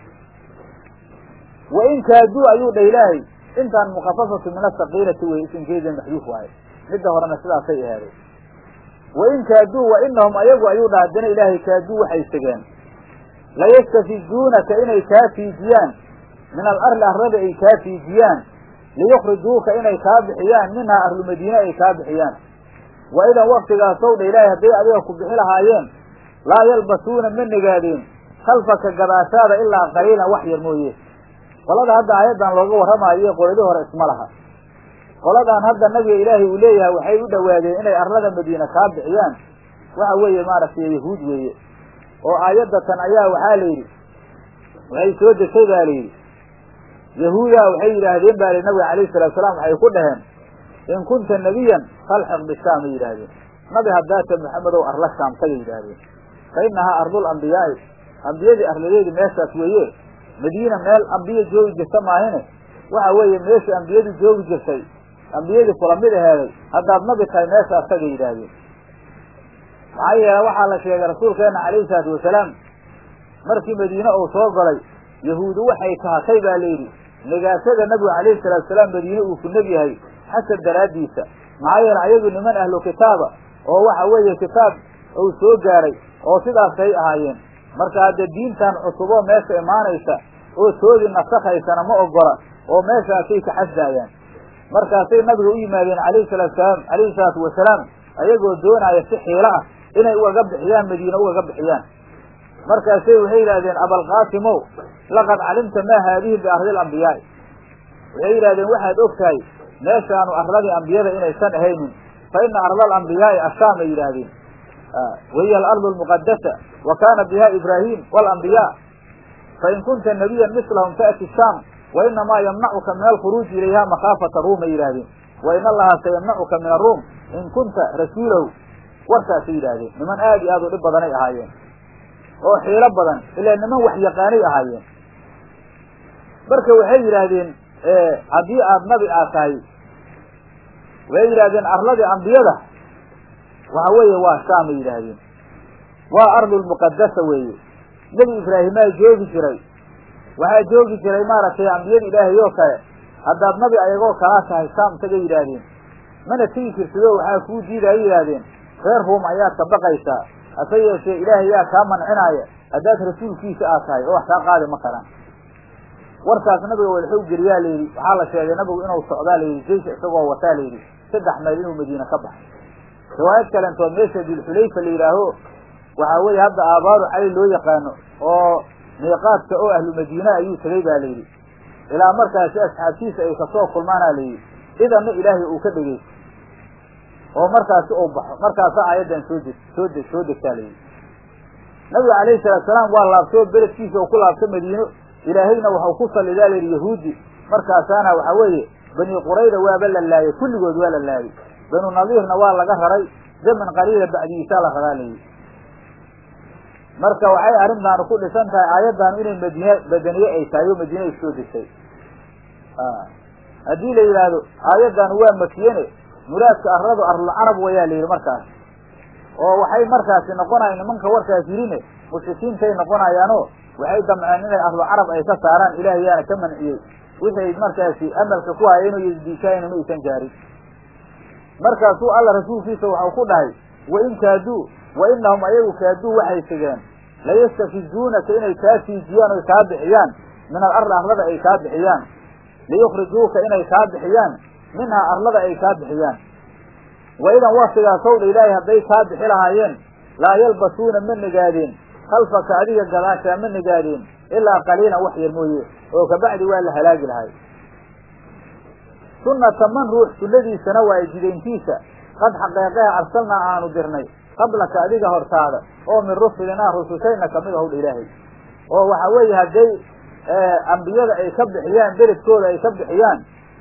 wa in kaaduu ayuu dha ilaahay intaan mukafafatu min asakiirati wey isinkeeda maxduuf waaye midda horena sidaasay ahaadeen wa in kaaduu wa inahum ayagu ayuu dha haddana ilaahay kaaduu waxay segeen layastafizuunaka inay kaa fiijiyaan min alarli arlada ay kaa fiijiyaan liyukrijuuka inay kaa bixiyaan minhaa ahlu madiine ay kaa bixiyaan wa idan waktigaasow dha ilaahay hadday adiga ku bixi lahaayeen laa yalbasuuna ma negaadeen khalfaka gadaashaada ilaa qaliilan wax yar mooye qolada hadda aayaddan looga warramaayo qoladii hore isma laha qoladan hadda nabiga ilaahay uu leeyahay waxay u dhowaadeen inay arlada madiine kaa bixiyaan waxa weeye maaragtay yahuud weeye oo aayadda tan ayaa waxaa la yidhi waxay soo degtay baa la yidhi yahuudaa waxay yidhaahdeen baa li nabiga alayhi salatu salaam waxay ku dhaheen in kunta nebiyan falxiq bishaam ay yidhaahdeen nabi haddaata maxamedow arla shaam tagay yidhaahdeen fa innahaa ardul ambiyaa'i ambiyadii arladeedi meeshaas weeye madiina meel ambiya joogi jirta maahine waxa weeye meeshii ambiyadu joogi jirtay ambiyadii kula mid aheeday haddaad nabi tahay meeshaas tagay yidhaahdeen maxaa yeele waxaa la sheegay rasuulkeena calayhi salaatu wasalaam markii madiine uu soo galay yahuudu waxay kahatay baa layidhi negaasada nabigu calayhi salaatu wasalaam madiine uu ku neg yahay xasad daraaddiisa maxaa yeele ayagu niman ahlu kitaaba oo waxa weeye kitaab uu soo gaaray oo sidaasay ahaayeen marka hadda diintan cusuboo meesha imaanaysa oo toodii nasakhaysana ma ogola oo meeshaasay ka xasdaayaan markaasay nabiga u yimaadeen calayhi salaatu salaam calayhi salaatu wasalaam ayagoo doonaya si xiilo ah inay ugaga bixiyaan madiine ugaga bixiyaan markaasay waxay yidhahdeen abalqaasimow laqad calimta maa haadihi biardi lambiyaai waxay yidhahdeen waxaad og tahay meeshaanu arladii ambiyada inaysan ahaynin fa ina arda alambiyaai ashaam ay yidhaahdeen wahiya alardu almuqadasa wa kaana biha ibraahim waalambiyaa fain kunta nabiyan mislahum taati shaam wa inamaa yamnacuka min alkhuruuji ilayha makhaafata ruum ay yidhahdeen wa in allaha sayamnacuka min aruum in kunta rasuulahu warkaasay yidhaahdeen niman aad iyo aad u dhib badanay ahaayeen oo xiilo badan ilaa niman wax yaqaanay ahaayeen marka waxay yidhaahdeen haddii aad nabi aad tahay waxay yidhahdeen arladii ambiyada waxa weeye waa shaamay yidhaahdeen waa ardulmuqadasa weeye nebi ibraahimaa joogi jiray waxaa joogi jiray maaragtay ambiyada ilaahay oo kale haddaad nabi ayagoo kalaa tahay shaam tagay yidhaahdeen mana tegi jirtidoo waxaa kuu diidaya yidhaahdeen reer ruum ayaad ka baqaysaa hase yeeshee ilaahay yaa kaa mancinaaya haddaad rasuulkiisa aad tahay oo wax kaa qaadi ma karaan warkaas nabiga walxow geliyaa layidhi waxaa la sheegay nabigu inuu socdaa layidhi jeysha isagoo wataa layidhi saddex mayl inuu madiine ka baxay riwaayad kalentood meesha dilxulayfa la yidhaaho waxaa weeye hadda aabaaru cali loo yaqaano oo miiqaadka oo ahlu madiina ayuu tegay ba layidhi ilaa markaasi asxaabtiisa ay kasoo kulmaana layidhi idanna ilaahay uu ka dhegeysto oo markaasi uu baxo markaasa aayaddan soo deg soo deg soo degtaa layidhi nabiga calayhi salaatu salaam waa laabtoo beledkiisa uu ku laabto madiino ilaahayna waxau ku sallidaa layidhi yahuudi markaasaana waxa weeye bani qurayda waaba la laayay kulligood waa la laayay banu nadiirna waa laga raray zaman qaliila bacdigiisaa la raraa layidhi marka waxay arrintaanu ku dhisan tahay aayaddaanu inay madiine badaniye ay tahay oo madiine ay soo degtay haddii la yidhaahdo aayaddaanu waa makiyene muraadka arladu arlulcarab wayaa la yidhi markaas oo waxay markaasi noqonayan nimanka warkaas yidhine mushrikiintay noqonayaanoo waxay damceen inay ahlu carab ay ka saaraan ilaahay yaana ka manciyey wixay markaasi amalka ku hayeen oo ydiishaayna ma aysan gaarin markaasuu alla rasuulkiisa waxau ku dhahay wain kaaduu wa inahum ayagu kaaduu waxay tegeen layastafizuunaka inay kaa fiijiyaan oy kaa bixiyaan min alardi arlada ay kaa bixiyaan liyukrijuuka inay kaa bixiyaan minhaa arlada ay kaa bixiyaan wa idan waktigaasow dha ilaahay hadday kaa bixi lahaayeen laa yalbasuuna ma negaadeen khalfaka adiga gadaashaa ma negaadeen ilaa qaliilan wax yar mooye oo kabacdi waa la halaagi lahay sunnata man ruux sunnadiisana waa jidayntiisa qad xaqeeqeha arsalnaa aanu dirnay qablaka adiga hortaada oo min rusulinaa rusushayna kamid ahowdha ilaahay oo waxa weeye hadday ambiyada ay ka bixiyaan beledkooda ay ka bixiyaan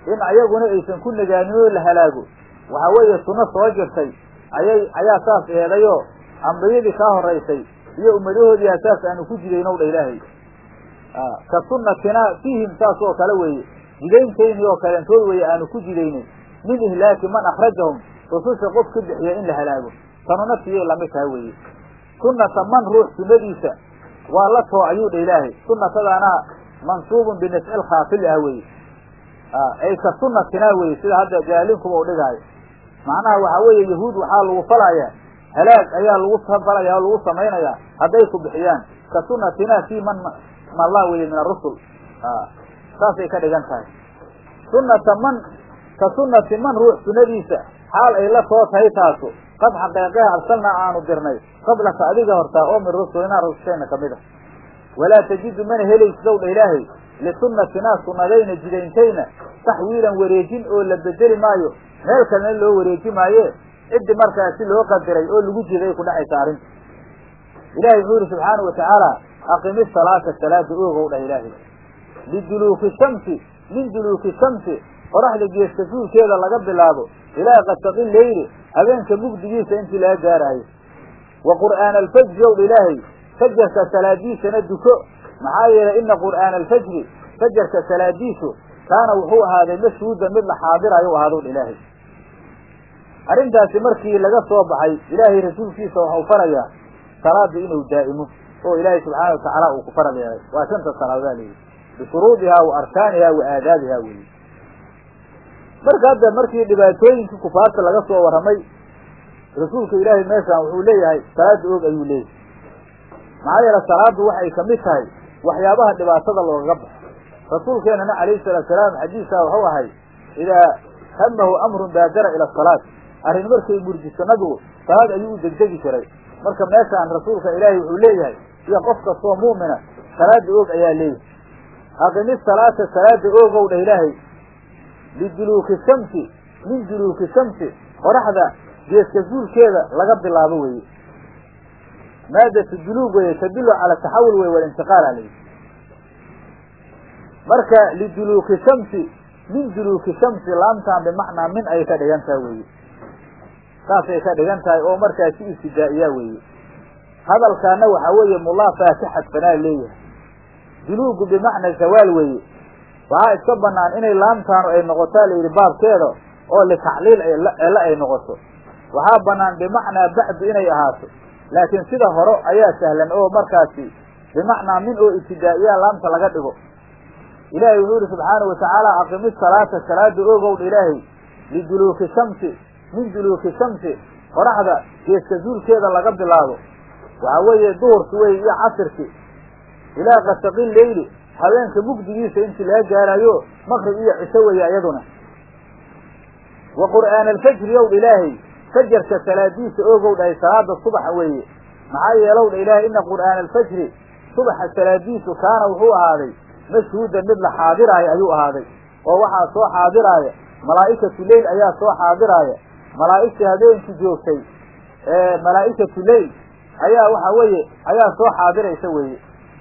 in ayaguna aysan ku nagaanin oo la halaago waxa weeye sunno soo jirtay ayay ayaa saas eedayoo ambiyadii kaa horaysay iyo ummadahoodii asaas aanu ku jidaynow dha ilaahay ka sunnatina fiihim saas oo kale weeye jidayntaynii oo kaleentood weeye aanu ku jidaynin min ihlaaki man akhrajahum rususha qof ka bixiya in la halaago tanuna tiyay lamid tahay weeye sunnata man ruux sunnadiisa waa la too ayuu dha ilaahay sunnatadaana mansuubun binascil khaafil ah weeye ay ka sunnatinaa weye sida hadda jaalinkuba u dhigaayo macnaha waxaa weeye yahuud waxaa lagu falayaa halaag ayaa lagu falaya oo lagu samaynayaa hadday ku bixiyaan ka sunnatinaa fii man malla weye min arusul saasay ka dhigan tahay sunnata man ka sunnati man ruux sunnadiisa xaal ay la too tahay taasu qad xaqeeqeha arsalnaa aanu dirnay qablaka adiga hortaa oo min rusulinaa rusushayna kamid a walaa tajidu mana helaysidow dha ilaahay lisunnatinaa sunnadayna jidayntayna taxwiilan wareejin oo la bedeli maayo meel kalena loo wareeji maaye ciddi markaasi loo qadiray oo lagu jiday ku dhacaysa arrinta ilahay wuxuu yihi subxaana watacaala aqimi salaata salaada oogow dhah ilaahay liduluuki shamsi min duluuki shamsi qoraxda geeska suulkeeda laga bilaabo ilaa qasaqi leyli habeenka mugdigiisa intii laga gaaraayo wa qur'aana alfajri ow dha ilaahay fajarka salaadiisana duko maxaa yeelay ina qur'aana alfajri fajarka salaadiisu kaana wuxuu ahaaday mashhuudan mid la xaadirayo ahaadow dha ilaahay arrintaasi markii laga soo baxay ilaahay rasuulkiisa waxau farayaa salaada inuu daa'imo oo ilaahay subxaana watacaala uu ku faral yeelay waa shanta salaadaa leeyihi bishuruudihaa wa arkaanihaa wa aadaabihaa weyi marka hadda markii dhibaatooyinkii kufaarta laga soo warramay rasuulka ilaahay meeshaan wuxuu leeyahay salaada og ayuu leeyahay maxaa yeele salaadu waxay kamid tahay waxyaabaha dhibaatada loogaga baxo rasuulkeenana calayhi salaatu salaam xadiisaa wuxuu ahay idaa hamahu amrun baadara ila asalaat arrin markay murjiso nabigu salaad ayuu u degdegi jiray marka meeshaan rasuulka ilaahay wuxuu leeyahay iyo qof kastoo mu'mina salaada og ayaa leeyahay aqimi salaata salaada oogow dhah ilaahay liduluuki shamsi min duluuki shamsi qoraxda geeska zuulkeeda laga bilaabo weeye maadatu duluug weye tadullu cala taxawul wey walintiqaal alayhi marka liduluuki shamsi min duluuki shamsi laamtaan bimacnaa min ay ka dhigan tahay weeye saasay ka dhigan tahay oo markaasi ibtidaa'iyaa weeye hadalkaana waxaa weeye mulaafaa ka xadfanaa leeyahay duluugu bimacna zawaal weeye waxaa iska banaan inay laamtaanu ay noqotaa layidhi baabkeeda oo litacliil eela ay noqoto waxaa banaan bimacnaa bacdu inay ahaato laakiin sida hore ayaa sahlan oo markaasi bimacnaa min oo ibtidaa'iyaa laamta laga dhigo ilaahay wuxuu yihi subxaanau watacaala aqimi salaata salaada ogowdha ilaahay liduluuki shamsi min duluuki shamsi qoraxda geeska zuulkeeda laga bilaabo waxaa weeye duhurki wey iyo casirki ilaa kasaqi leyli habeenka mugdigiisa intii laga gaarayo maqrib iyo cisho weeye iyaduna wa qur'aana alfajri ow dha ilaahay fajarka salaadiisa ogow dhahay salaada subaxa weeye maxaa yeelow dha ilaahay ina qur'aana alfajri subaxa salaadiisu kaana wuxuu ahaaday mashhuudan mid la xaadiraayo ayuu ahaaday oo waxaa soo xaadiraaya malaa'ikatu leyl ayaa soo xaadiraaya malaa'igtii habeenkii joogtay ee malaa'ikatu leyl ayaa waxa weeye ayaa soo xaadiraysa weeye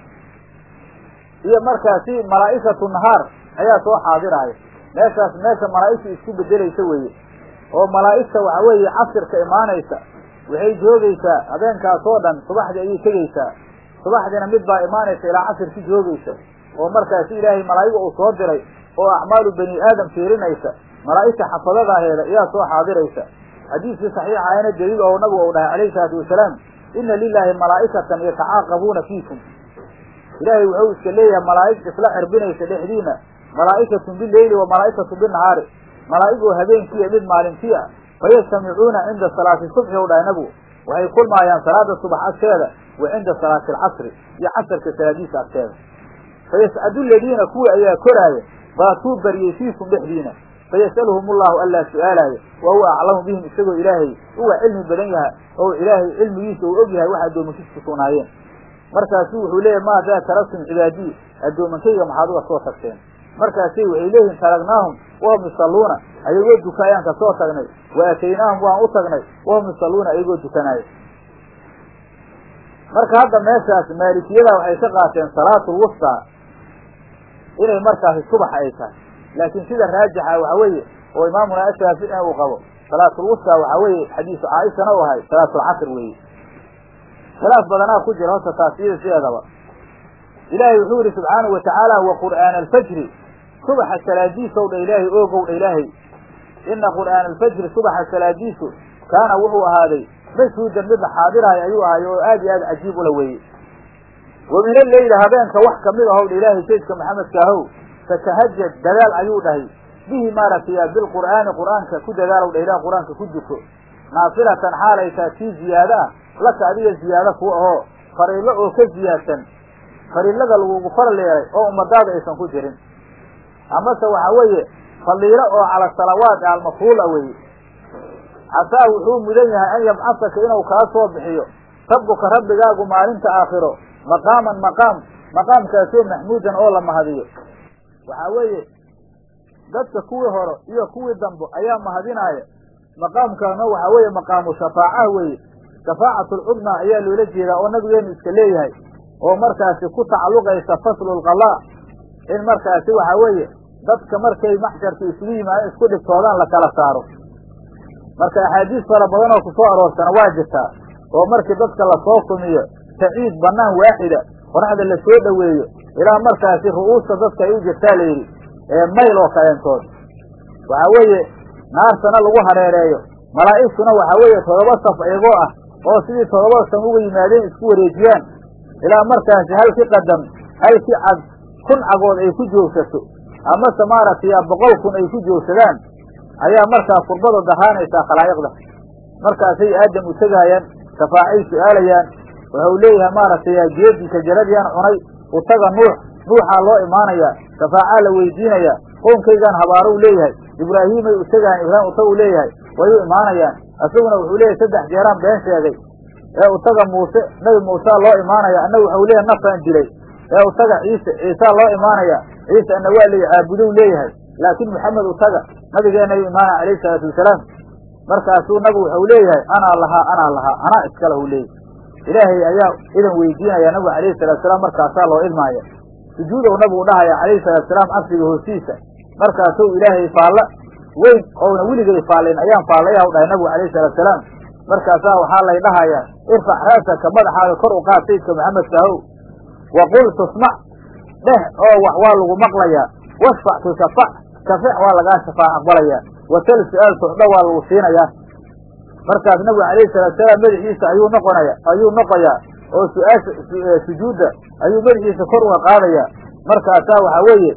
iyo markaasi malaa'ikatu nahaar ayaa soo xaadiraaya meeshaas meesha malaa'igta isku bedelaysa weeye oo malaa'igta waxa weeye casirka imaanaysa waxay joogaysaa habeenkaas oo dhan subaxdii ayay tegaysaa subaxdiina mid baa imaanaysa ilaa casirki joogaysa oo markaasi ilaahay malaa'iga uu soo diray oo acmaalu bani aadam fiirinaysa malaa'igta xafadadaaheeda ayaa soo xaadiraysa xadiiskii saxiixa ayna daliil oo nabigu uu dhahay calayhi salaatu wasalaam ina lilaahi malaa'ikatan yatacaaqabuuna fiikum ilaahay wuxuu iska leeyahay malaa'ig isla cirbinaysa dhexdiina malaa'ikatun bileyli wa malaa'ikatun binahaari malaa'igoo habeenkiiya mid maalintii ah fayajtamicuuna cinda salaati subxi u dhahay nabigu waxay kulmaayaan salaada subax agteeda wa cinda salaati alcasri iyo casarka salaadiisa agteeda fayascadu ladiina kuwii ayaa koraaya baatuu baryey fiikum dhexdiina fayas'aluhum allahu allaa su'aalaaya wa huwa aclamu bihim isagoo ilaahay uga cilmi badan yaha oo ilaahay cilmigiisa uu og yahay wax addoomankiisa ku sugnaayeen markaasu wuxuu leeyahy maadaa taraktum cibaadii addoomankayga maxaad uga soo tagteen markaasay waxay leeyihin taragnaahum wahum yusalluuna ayagoo duka ayaan ka soo tagnay wa aataynaahum waan u tagnay wahum yusalluuna ayagoo dukanaayo marka hadda meeshaas maalikiyada waxay ka qaateen salaatul wustaa inay markaasi subax ay tahay laakiin sida raajixa waxa weeye oo imaamuna ashaafici uu qabo salaatulwusta waxa weeye xadiisu caaishana u ahay salaatulcasr weeye khilaaf badanaa ku jira horta taasiyada sideedaba ilaahay wuxuu yihi subxaanahu watacaala wa qur'aana alfajri subaxa salaadiisow dha ilaahay oogow dha ilaahay ina qur'aana alfajri subaxa salaadiisu kaana wuxuu ahaaday mashhuudan mid la xaadiraayo ayuu ahay oo aad iyo aad cajiib ula weeye wa min alleyli habeenka wax kamid ahow dha ilaahay saydka maxamedka ahow fatahajad dadaal ayuu dhahay bihi maaragtay bilqur'aani qur'aanka ku dadaalow dha ilaah qur'aanka ku duko naafilatan xaalay taa tii ziyaado ah laka adiga ziyaado ku ahoo fariilo oo ka ziyaadsan fariilada lagugu faral yeelay oo ummadaada aysan ku jirin amase waxa weeye faliilo oo cala salawaat almafruula weeye casaa wuxuu mudan yahay an yabcasaka inuu kaa soo bixiyo rabbuka rabbigaagu maalinta aakhiro maqaaman maqaam maqaamkaasoo maxmuudan oo la mahadiyo waxaa weeye dadka kuwii hore iyo kuwii dambe ayaa mahadinaaya maqaamkaana waxaa weeye maqaamu shafaacaha weeye shafaacatlcudmaa ayaa loola jeedaa oo nabigeenu iska leeyahay oo markaasi ku tacalluqaysa faslulqalaa in markaasi waxa weeye dadka markay maxsharka isugu yimaadeen isku dhibtoodaan la kala saaro marka axaadiis fara badan oo kusoo aroorsana waa jirtaa oo markii dadka lasoo kumiyo saciid bannaan waaxida qoraxda la soo dhoweeyo ilaa markaasi ru'uusta dadka ay u jirtaa la yidhi ee mayl oo kaleentood waxaa weeye naartana lagu hareereeyo malaa'igtuna waxaa weeye todoba saf iyagoo ah oo sidii todoba sam uga yimaadeen isku wareejiyaan ilaa markaasi halkii qadam halkii cag kun cagood ay ku joogsato amase maaragtay boqol kun ay ku joogsadaan ayaa markaa kurbada daraanaysaa khalaa'iqda markaasay aadam u tegaayaan shafaacay su-aalayaan wuxuu leeyahay maaragtay geedii shajaradiyaan cunay utaga nuux nuuxaa loo imaanayaa shafaacaa la weydiinayaa qoonkaygaan habaaro u leeyahay ibraahiimay u tegaayaan ibraahim utaga u leeyahay way u imaanayaan isaguna wuxuu leeyahay saddex jeeraan been sheegay ee utaga muuse nabi muusaa loo imaanaya annagu waxau leeyahay nafaan dilay ee utaga ciise ciisaa loo imaanaya ciise ana waa lay caabudow leeyahay laakiin maxamed utaga nabigeennayu imaanaya alayhi salaatu wasalaam markaasuu nabigu waxau leeyahay anaa lahaa anaa lahaa anaa iska lahu leeyahy ilaahay ayaa idan weydiinaya nabigu alayhi salatu salaam markaasaa loo idmaaya sujuudow nabigu dhahaya calayhi salatu salaam cabsiga hoostiisa markaasuu ilaahay faalla weyn oona weligay faallin ayaan faallaya u dhahay nabigu alayhi salatu salaam markaasaa waxaa lay dhahayaa irfac raasaka madaxaaga kor u qaad sayidka maxamedka ahow wa qul tusmac dheh oo wax waa lagu maqlayaa wasfac tushafac shafeec waa lagaa shafaac aqbalayaa wasal su-aal tucdho waa lagu siinayaa markaas nabigu alayhi salatu salaam madaxiisa ayuu noqonaya ayuu noqoyaa oo su-aasha sujuudda ayuu madaxiisa kor uga qaadayaa markaasaa waxaa weeye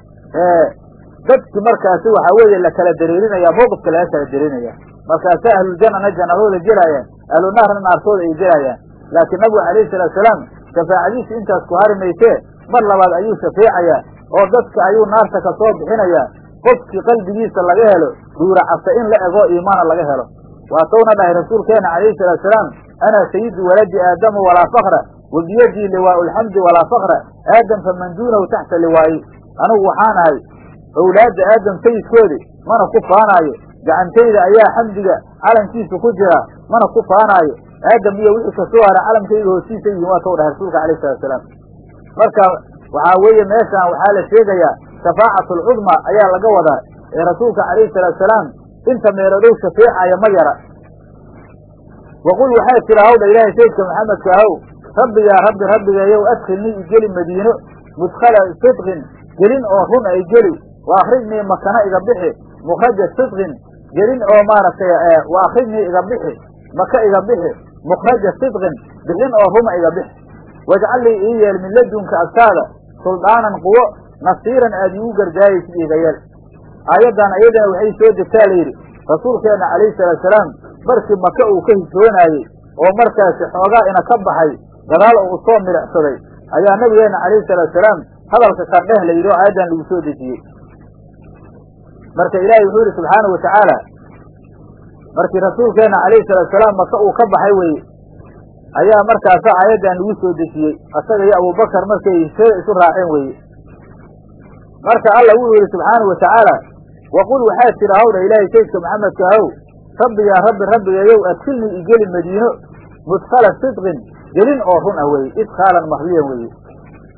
dadki markaasi waxaa weeye la kala dareerinaya mawqifka laga kala dareerinaya markaasaa ahluljannana jannadooda gelaayaan ahlunaarna naartooda ay gelaayaan laakiin nabigu alayhi salatu salaam shafaacadiisa intaas ku hari maysee mar labaad ayuu shafeecayaa oo dadka ayuu naarta ka soo bixinayaa qofkii qalbigiisa laga helo ruuracasa in la egoo iimaana laga helo waatowna dhahay rasuulkeena calayhi salaatu salaam ana sayidu waladi aadama walaa fakra wa biyadii liwaau lxamdi walaa fakra aadam faman duunahu taxta liwaayi anigu waxaan ahay owlaadda aadam sayidkoodi mana ku faanaayo gacantayda ayaa xamdiga calankiisa ku jira mana ku faanaayo aadam iyo wixii kasoo hara calamkayga hoostiisa yihiin waa tow dhahay rasuulka alayhi salatu salaam marka waxaa weeye meeshaan waxaa la sheegayaa shafaacatu alcudma ayaa laga wadaa ee rasuulka calayhi salaatu salaam inta meelodow shafeecaya ma yara waqul waxay tira hawdha ilaahay sayidka maxamedka ahow rabbigaa rabbi rabbigeeyow adkhilnii igeli madiino mudkhala sidqin gelin oo run ay geli wa akrijnii makana iga bixi mukraja sidqin gelin oo maaragtay wa akrijnii iga bixi maka iga bixi mukraja sidqin bixin oo ruma iga bixi wajcal lii ii yeel min ladunka agtaada suldaanan quwo nasiiran aad iigu gargaaraysid iiga yeel aayaddan ayadana waxay soo degtaa layidhi rasuulkeenna calayhi salaatu salaam markii maka uu ka hijroonaayey oo markaasi xoogaa ina ka baxay gadaal uu soo milicsaday ayaa nabigeenna calayhi salaatu salaam hadalka kardheh la yidhi oo aayaddan lagu soo dejiyey marka ilaahay wuxuu yidhi subxaanahu watacaala markii rasuulkeenna calayhi salaatu salaam maka uu ka baxay weye ayaa markaasa aayaddan lagu soo dejiyey asaga iyo abubakar markay hijrada isu raaceen weeye marka alla wuxuu yidhi subxaanahu watacaala waqul waxaad tira hawdha ilaahay sayidka maxamedka ahow rabbigaa rabbi rabbigeeyow adkilnii igeli madiino mudkhala sidqin gelin oo run ah weeye idkhaalan mahdiyan weeye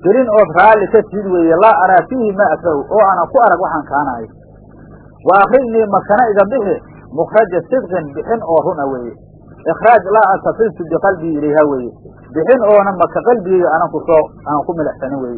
gelin ood raalli ka tid weeye laa araa fiihi ma akrahu oo aanan ku arag waxaan kaanahay wa akrijnii makana iga bixi mukhraja sidqin bixin oo runa weeye ikhraaj laa atafiltu biqalbii ilayha weeye bixin oona maka qalbigeyga aanan ku soo aanan ku milixsanin weeye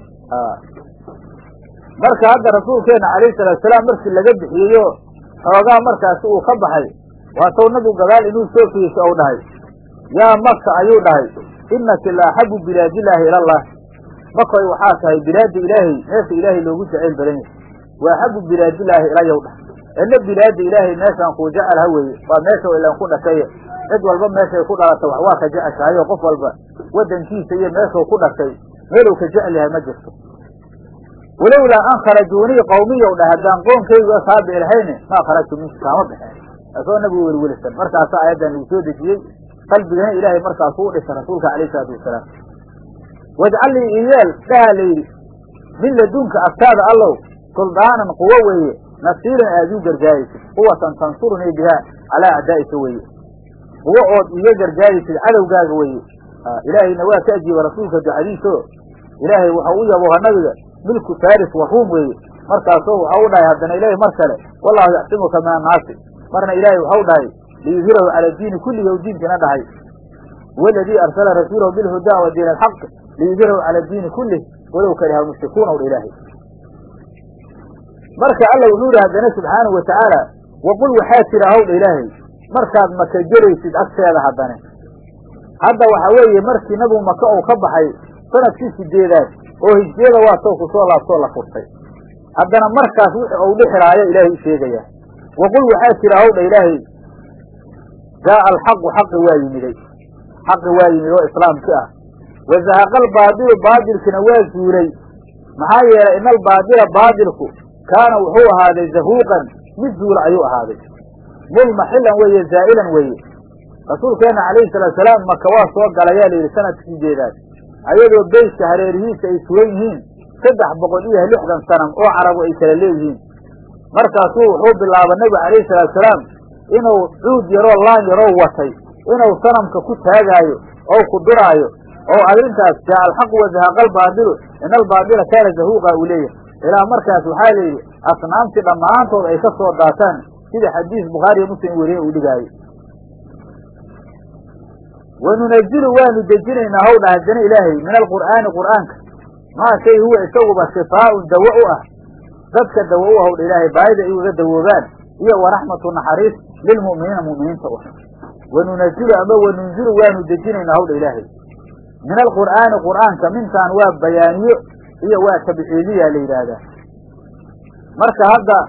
marka hadda rasuulkeena calayhi salaatu salaam markii laga bixiyeyo xoogaa markaasi uu ka baxay waatow nabigu gadaal inuu soo fiiso ou dhahay yaa maka ayuu dhahay inaki la axabu bilaadillaahi ilallah makoy waxaa tahay bilaada ilaahay meesha ilaahay loogu jacayl badan yahay wa axabu bilaadillaahi ilayow dhah ina bilaada ilaahay meeshaan kuu jecel ha weeye waa meesha ilan ku dhashay cid walba meeshay ku dhalata wax waa ka jeceshahay oo qof walba waddankiisa iyo meeshuu ku dhashay meeluu ka jecel yahay ma jirto walowlaa an kharajuunii qawmiyow dhah haddaan qoonkaygu asaabi lahayne maa kharajtu minka kaama baxeen asoo nabigu welwelisan markaasa aayaddan lagu soo dejiyey qalbigana ilaahay markaasuu u dhisa rasuulka alayh isalaatu wasalaam wajcal lii iyeel dhaha la yidhi min ladunka agtaada allow suldaanan quwo weeye nasiiran aad iu gargaaraysid quwatan tansurunii bihaa calaa acdaa'ika weeye quwo ood iga gargaaraysid cadowgaaga weeye ilaahayna waa ka ajiiba rasuulka ducadiiso ilaahay waxau u yabooha nabiga milku faris wa ruum weeye markaasoo waxau u dhahay haddana ilaahay mar kale wallahu yaxsimuka min annaasi marna ilaahay waxau dhahay liyudhirahu cala diini kullihi ou diinkana dhahay huwa aladii arsala rasuulahu bilhudaa wa diin alxaq liyudhirahu cala diini kullih walow kariha almushrikuuna ow dha ilaahay marka alla wuxuu yihi haddana subxaanahu wa tacaala waqul waxaa jira howdha ilaahay markaad maka gelaysid agteeda haddane hadda waxa weeye markii nabigu maka uu ka baxay sanadkii sideedaad oo hijriyada waa soo ku soo laabtoo la furtay haddana markaas wixi uu dhixiraayo ilaahay u sheegaya waqul waxaa jira howdha ilaahay jaaa alxaqu xaqi waa yimiday xaqi waa yimid oo islaamki ah wazahaqa albaadilu baadilkina waa zuulay maxaa yeelay ina albaadila baadilku kaana wuxuu ahaaday zahuuqan mid zuula ayuu ahaaday mulmaxilan weeye zaa'ilan weeye rasuulkeenna calayhi salaatu salaam maka waa soo galayaa layidhi sanadkii sideedaad ayadoo beyska hareerihiisa ay sugan yihiin saddex boqol iyo lixdan sanam oo carabu ay kala leeyihiin markaasuu wuxuu bilaaba nebigu calayhi salaatu salaam inuu cuud yaroo laan yaroo watay inuu sanamka ku taagaayo oo ku duraayo oo arrintaas jaa alxaqu wazahaqa albaadilu ina albaadila kaana zahuuqa uu leeyahay ilaa markaas waxaa la yidhi asnaamtii dhammaantood ay ka soo daataan sida xadiis bukhaariyo muslim weriye uu dhigaayo wanunazilu waanu dejinaynaa howdha haddana ilaahay min alqur'aani qur'aanka maa shay huwa isaguba shifaaun dawo u ah dadka dawo u howdha ilaahay baayida ay uga dawoobaan iyo waraxmatu naxariis lilmu'miniina mu'miniinta u wanunazilu ama wanunzilu waanu dejinaynaa howdha ilaahay min alqur'aani qur'aanka mintaan waa bayaaniyo iyo waa tabciidiya la yidhaahdaa marka hadda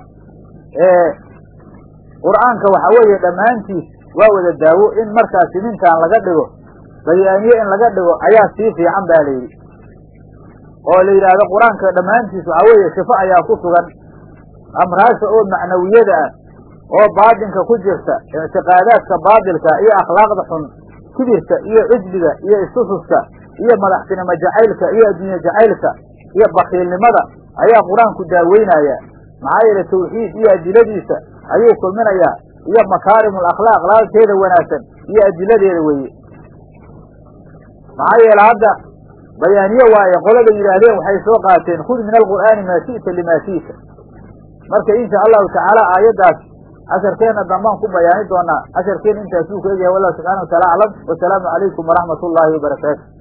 qur'aanka waxa weeye dhammaantiis waa wada daawo in markaasi mintaan laga dhigo bayaaniye in laga dhigo ayaa sii fiican ba la yidhi oo la yidhaahdo qur-aanka dhammaantiis waxaa weeye shifo ayaa ku sugan amraasha oo macnawiyada ah oo baadinka ku jirta ictiqaadaadka baadilka iyo akhlaaqda xun kibirka iyo cijliga iyo istususka iyo madaxtinimo jacaylka iyo adduunye jacaylka iyo bakiilnimada ayaa qur-aanku daaweynaya maxaa yeele tawxiid iyo adiladiisa ayuu kulminayaa iyo makaarimul akhlaaq laalkeeda wanaagsan iyo adiladeeda weeye maxaa yeele hadda bayaaniye waaye qolada yidhaahdeen waxay soo qaateen khud min alqur'aani maa shi'ta limaa shi'ta marka insha allahu tacaala aayaddaas casharkeenna dambaan ku bayaani doonaa casharkeenna intaasuu ku egyahay wallahu subxana wa taala aclam wasalaamu calaykum waraxmat ullaahi wabarakaatu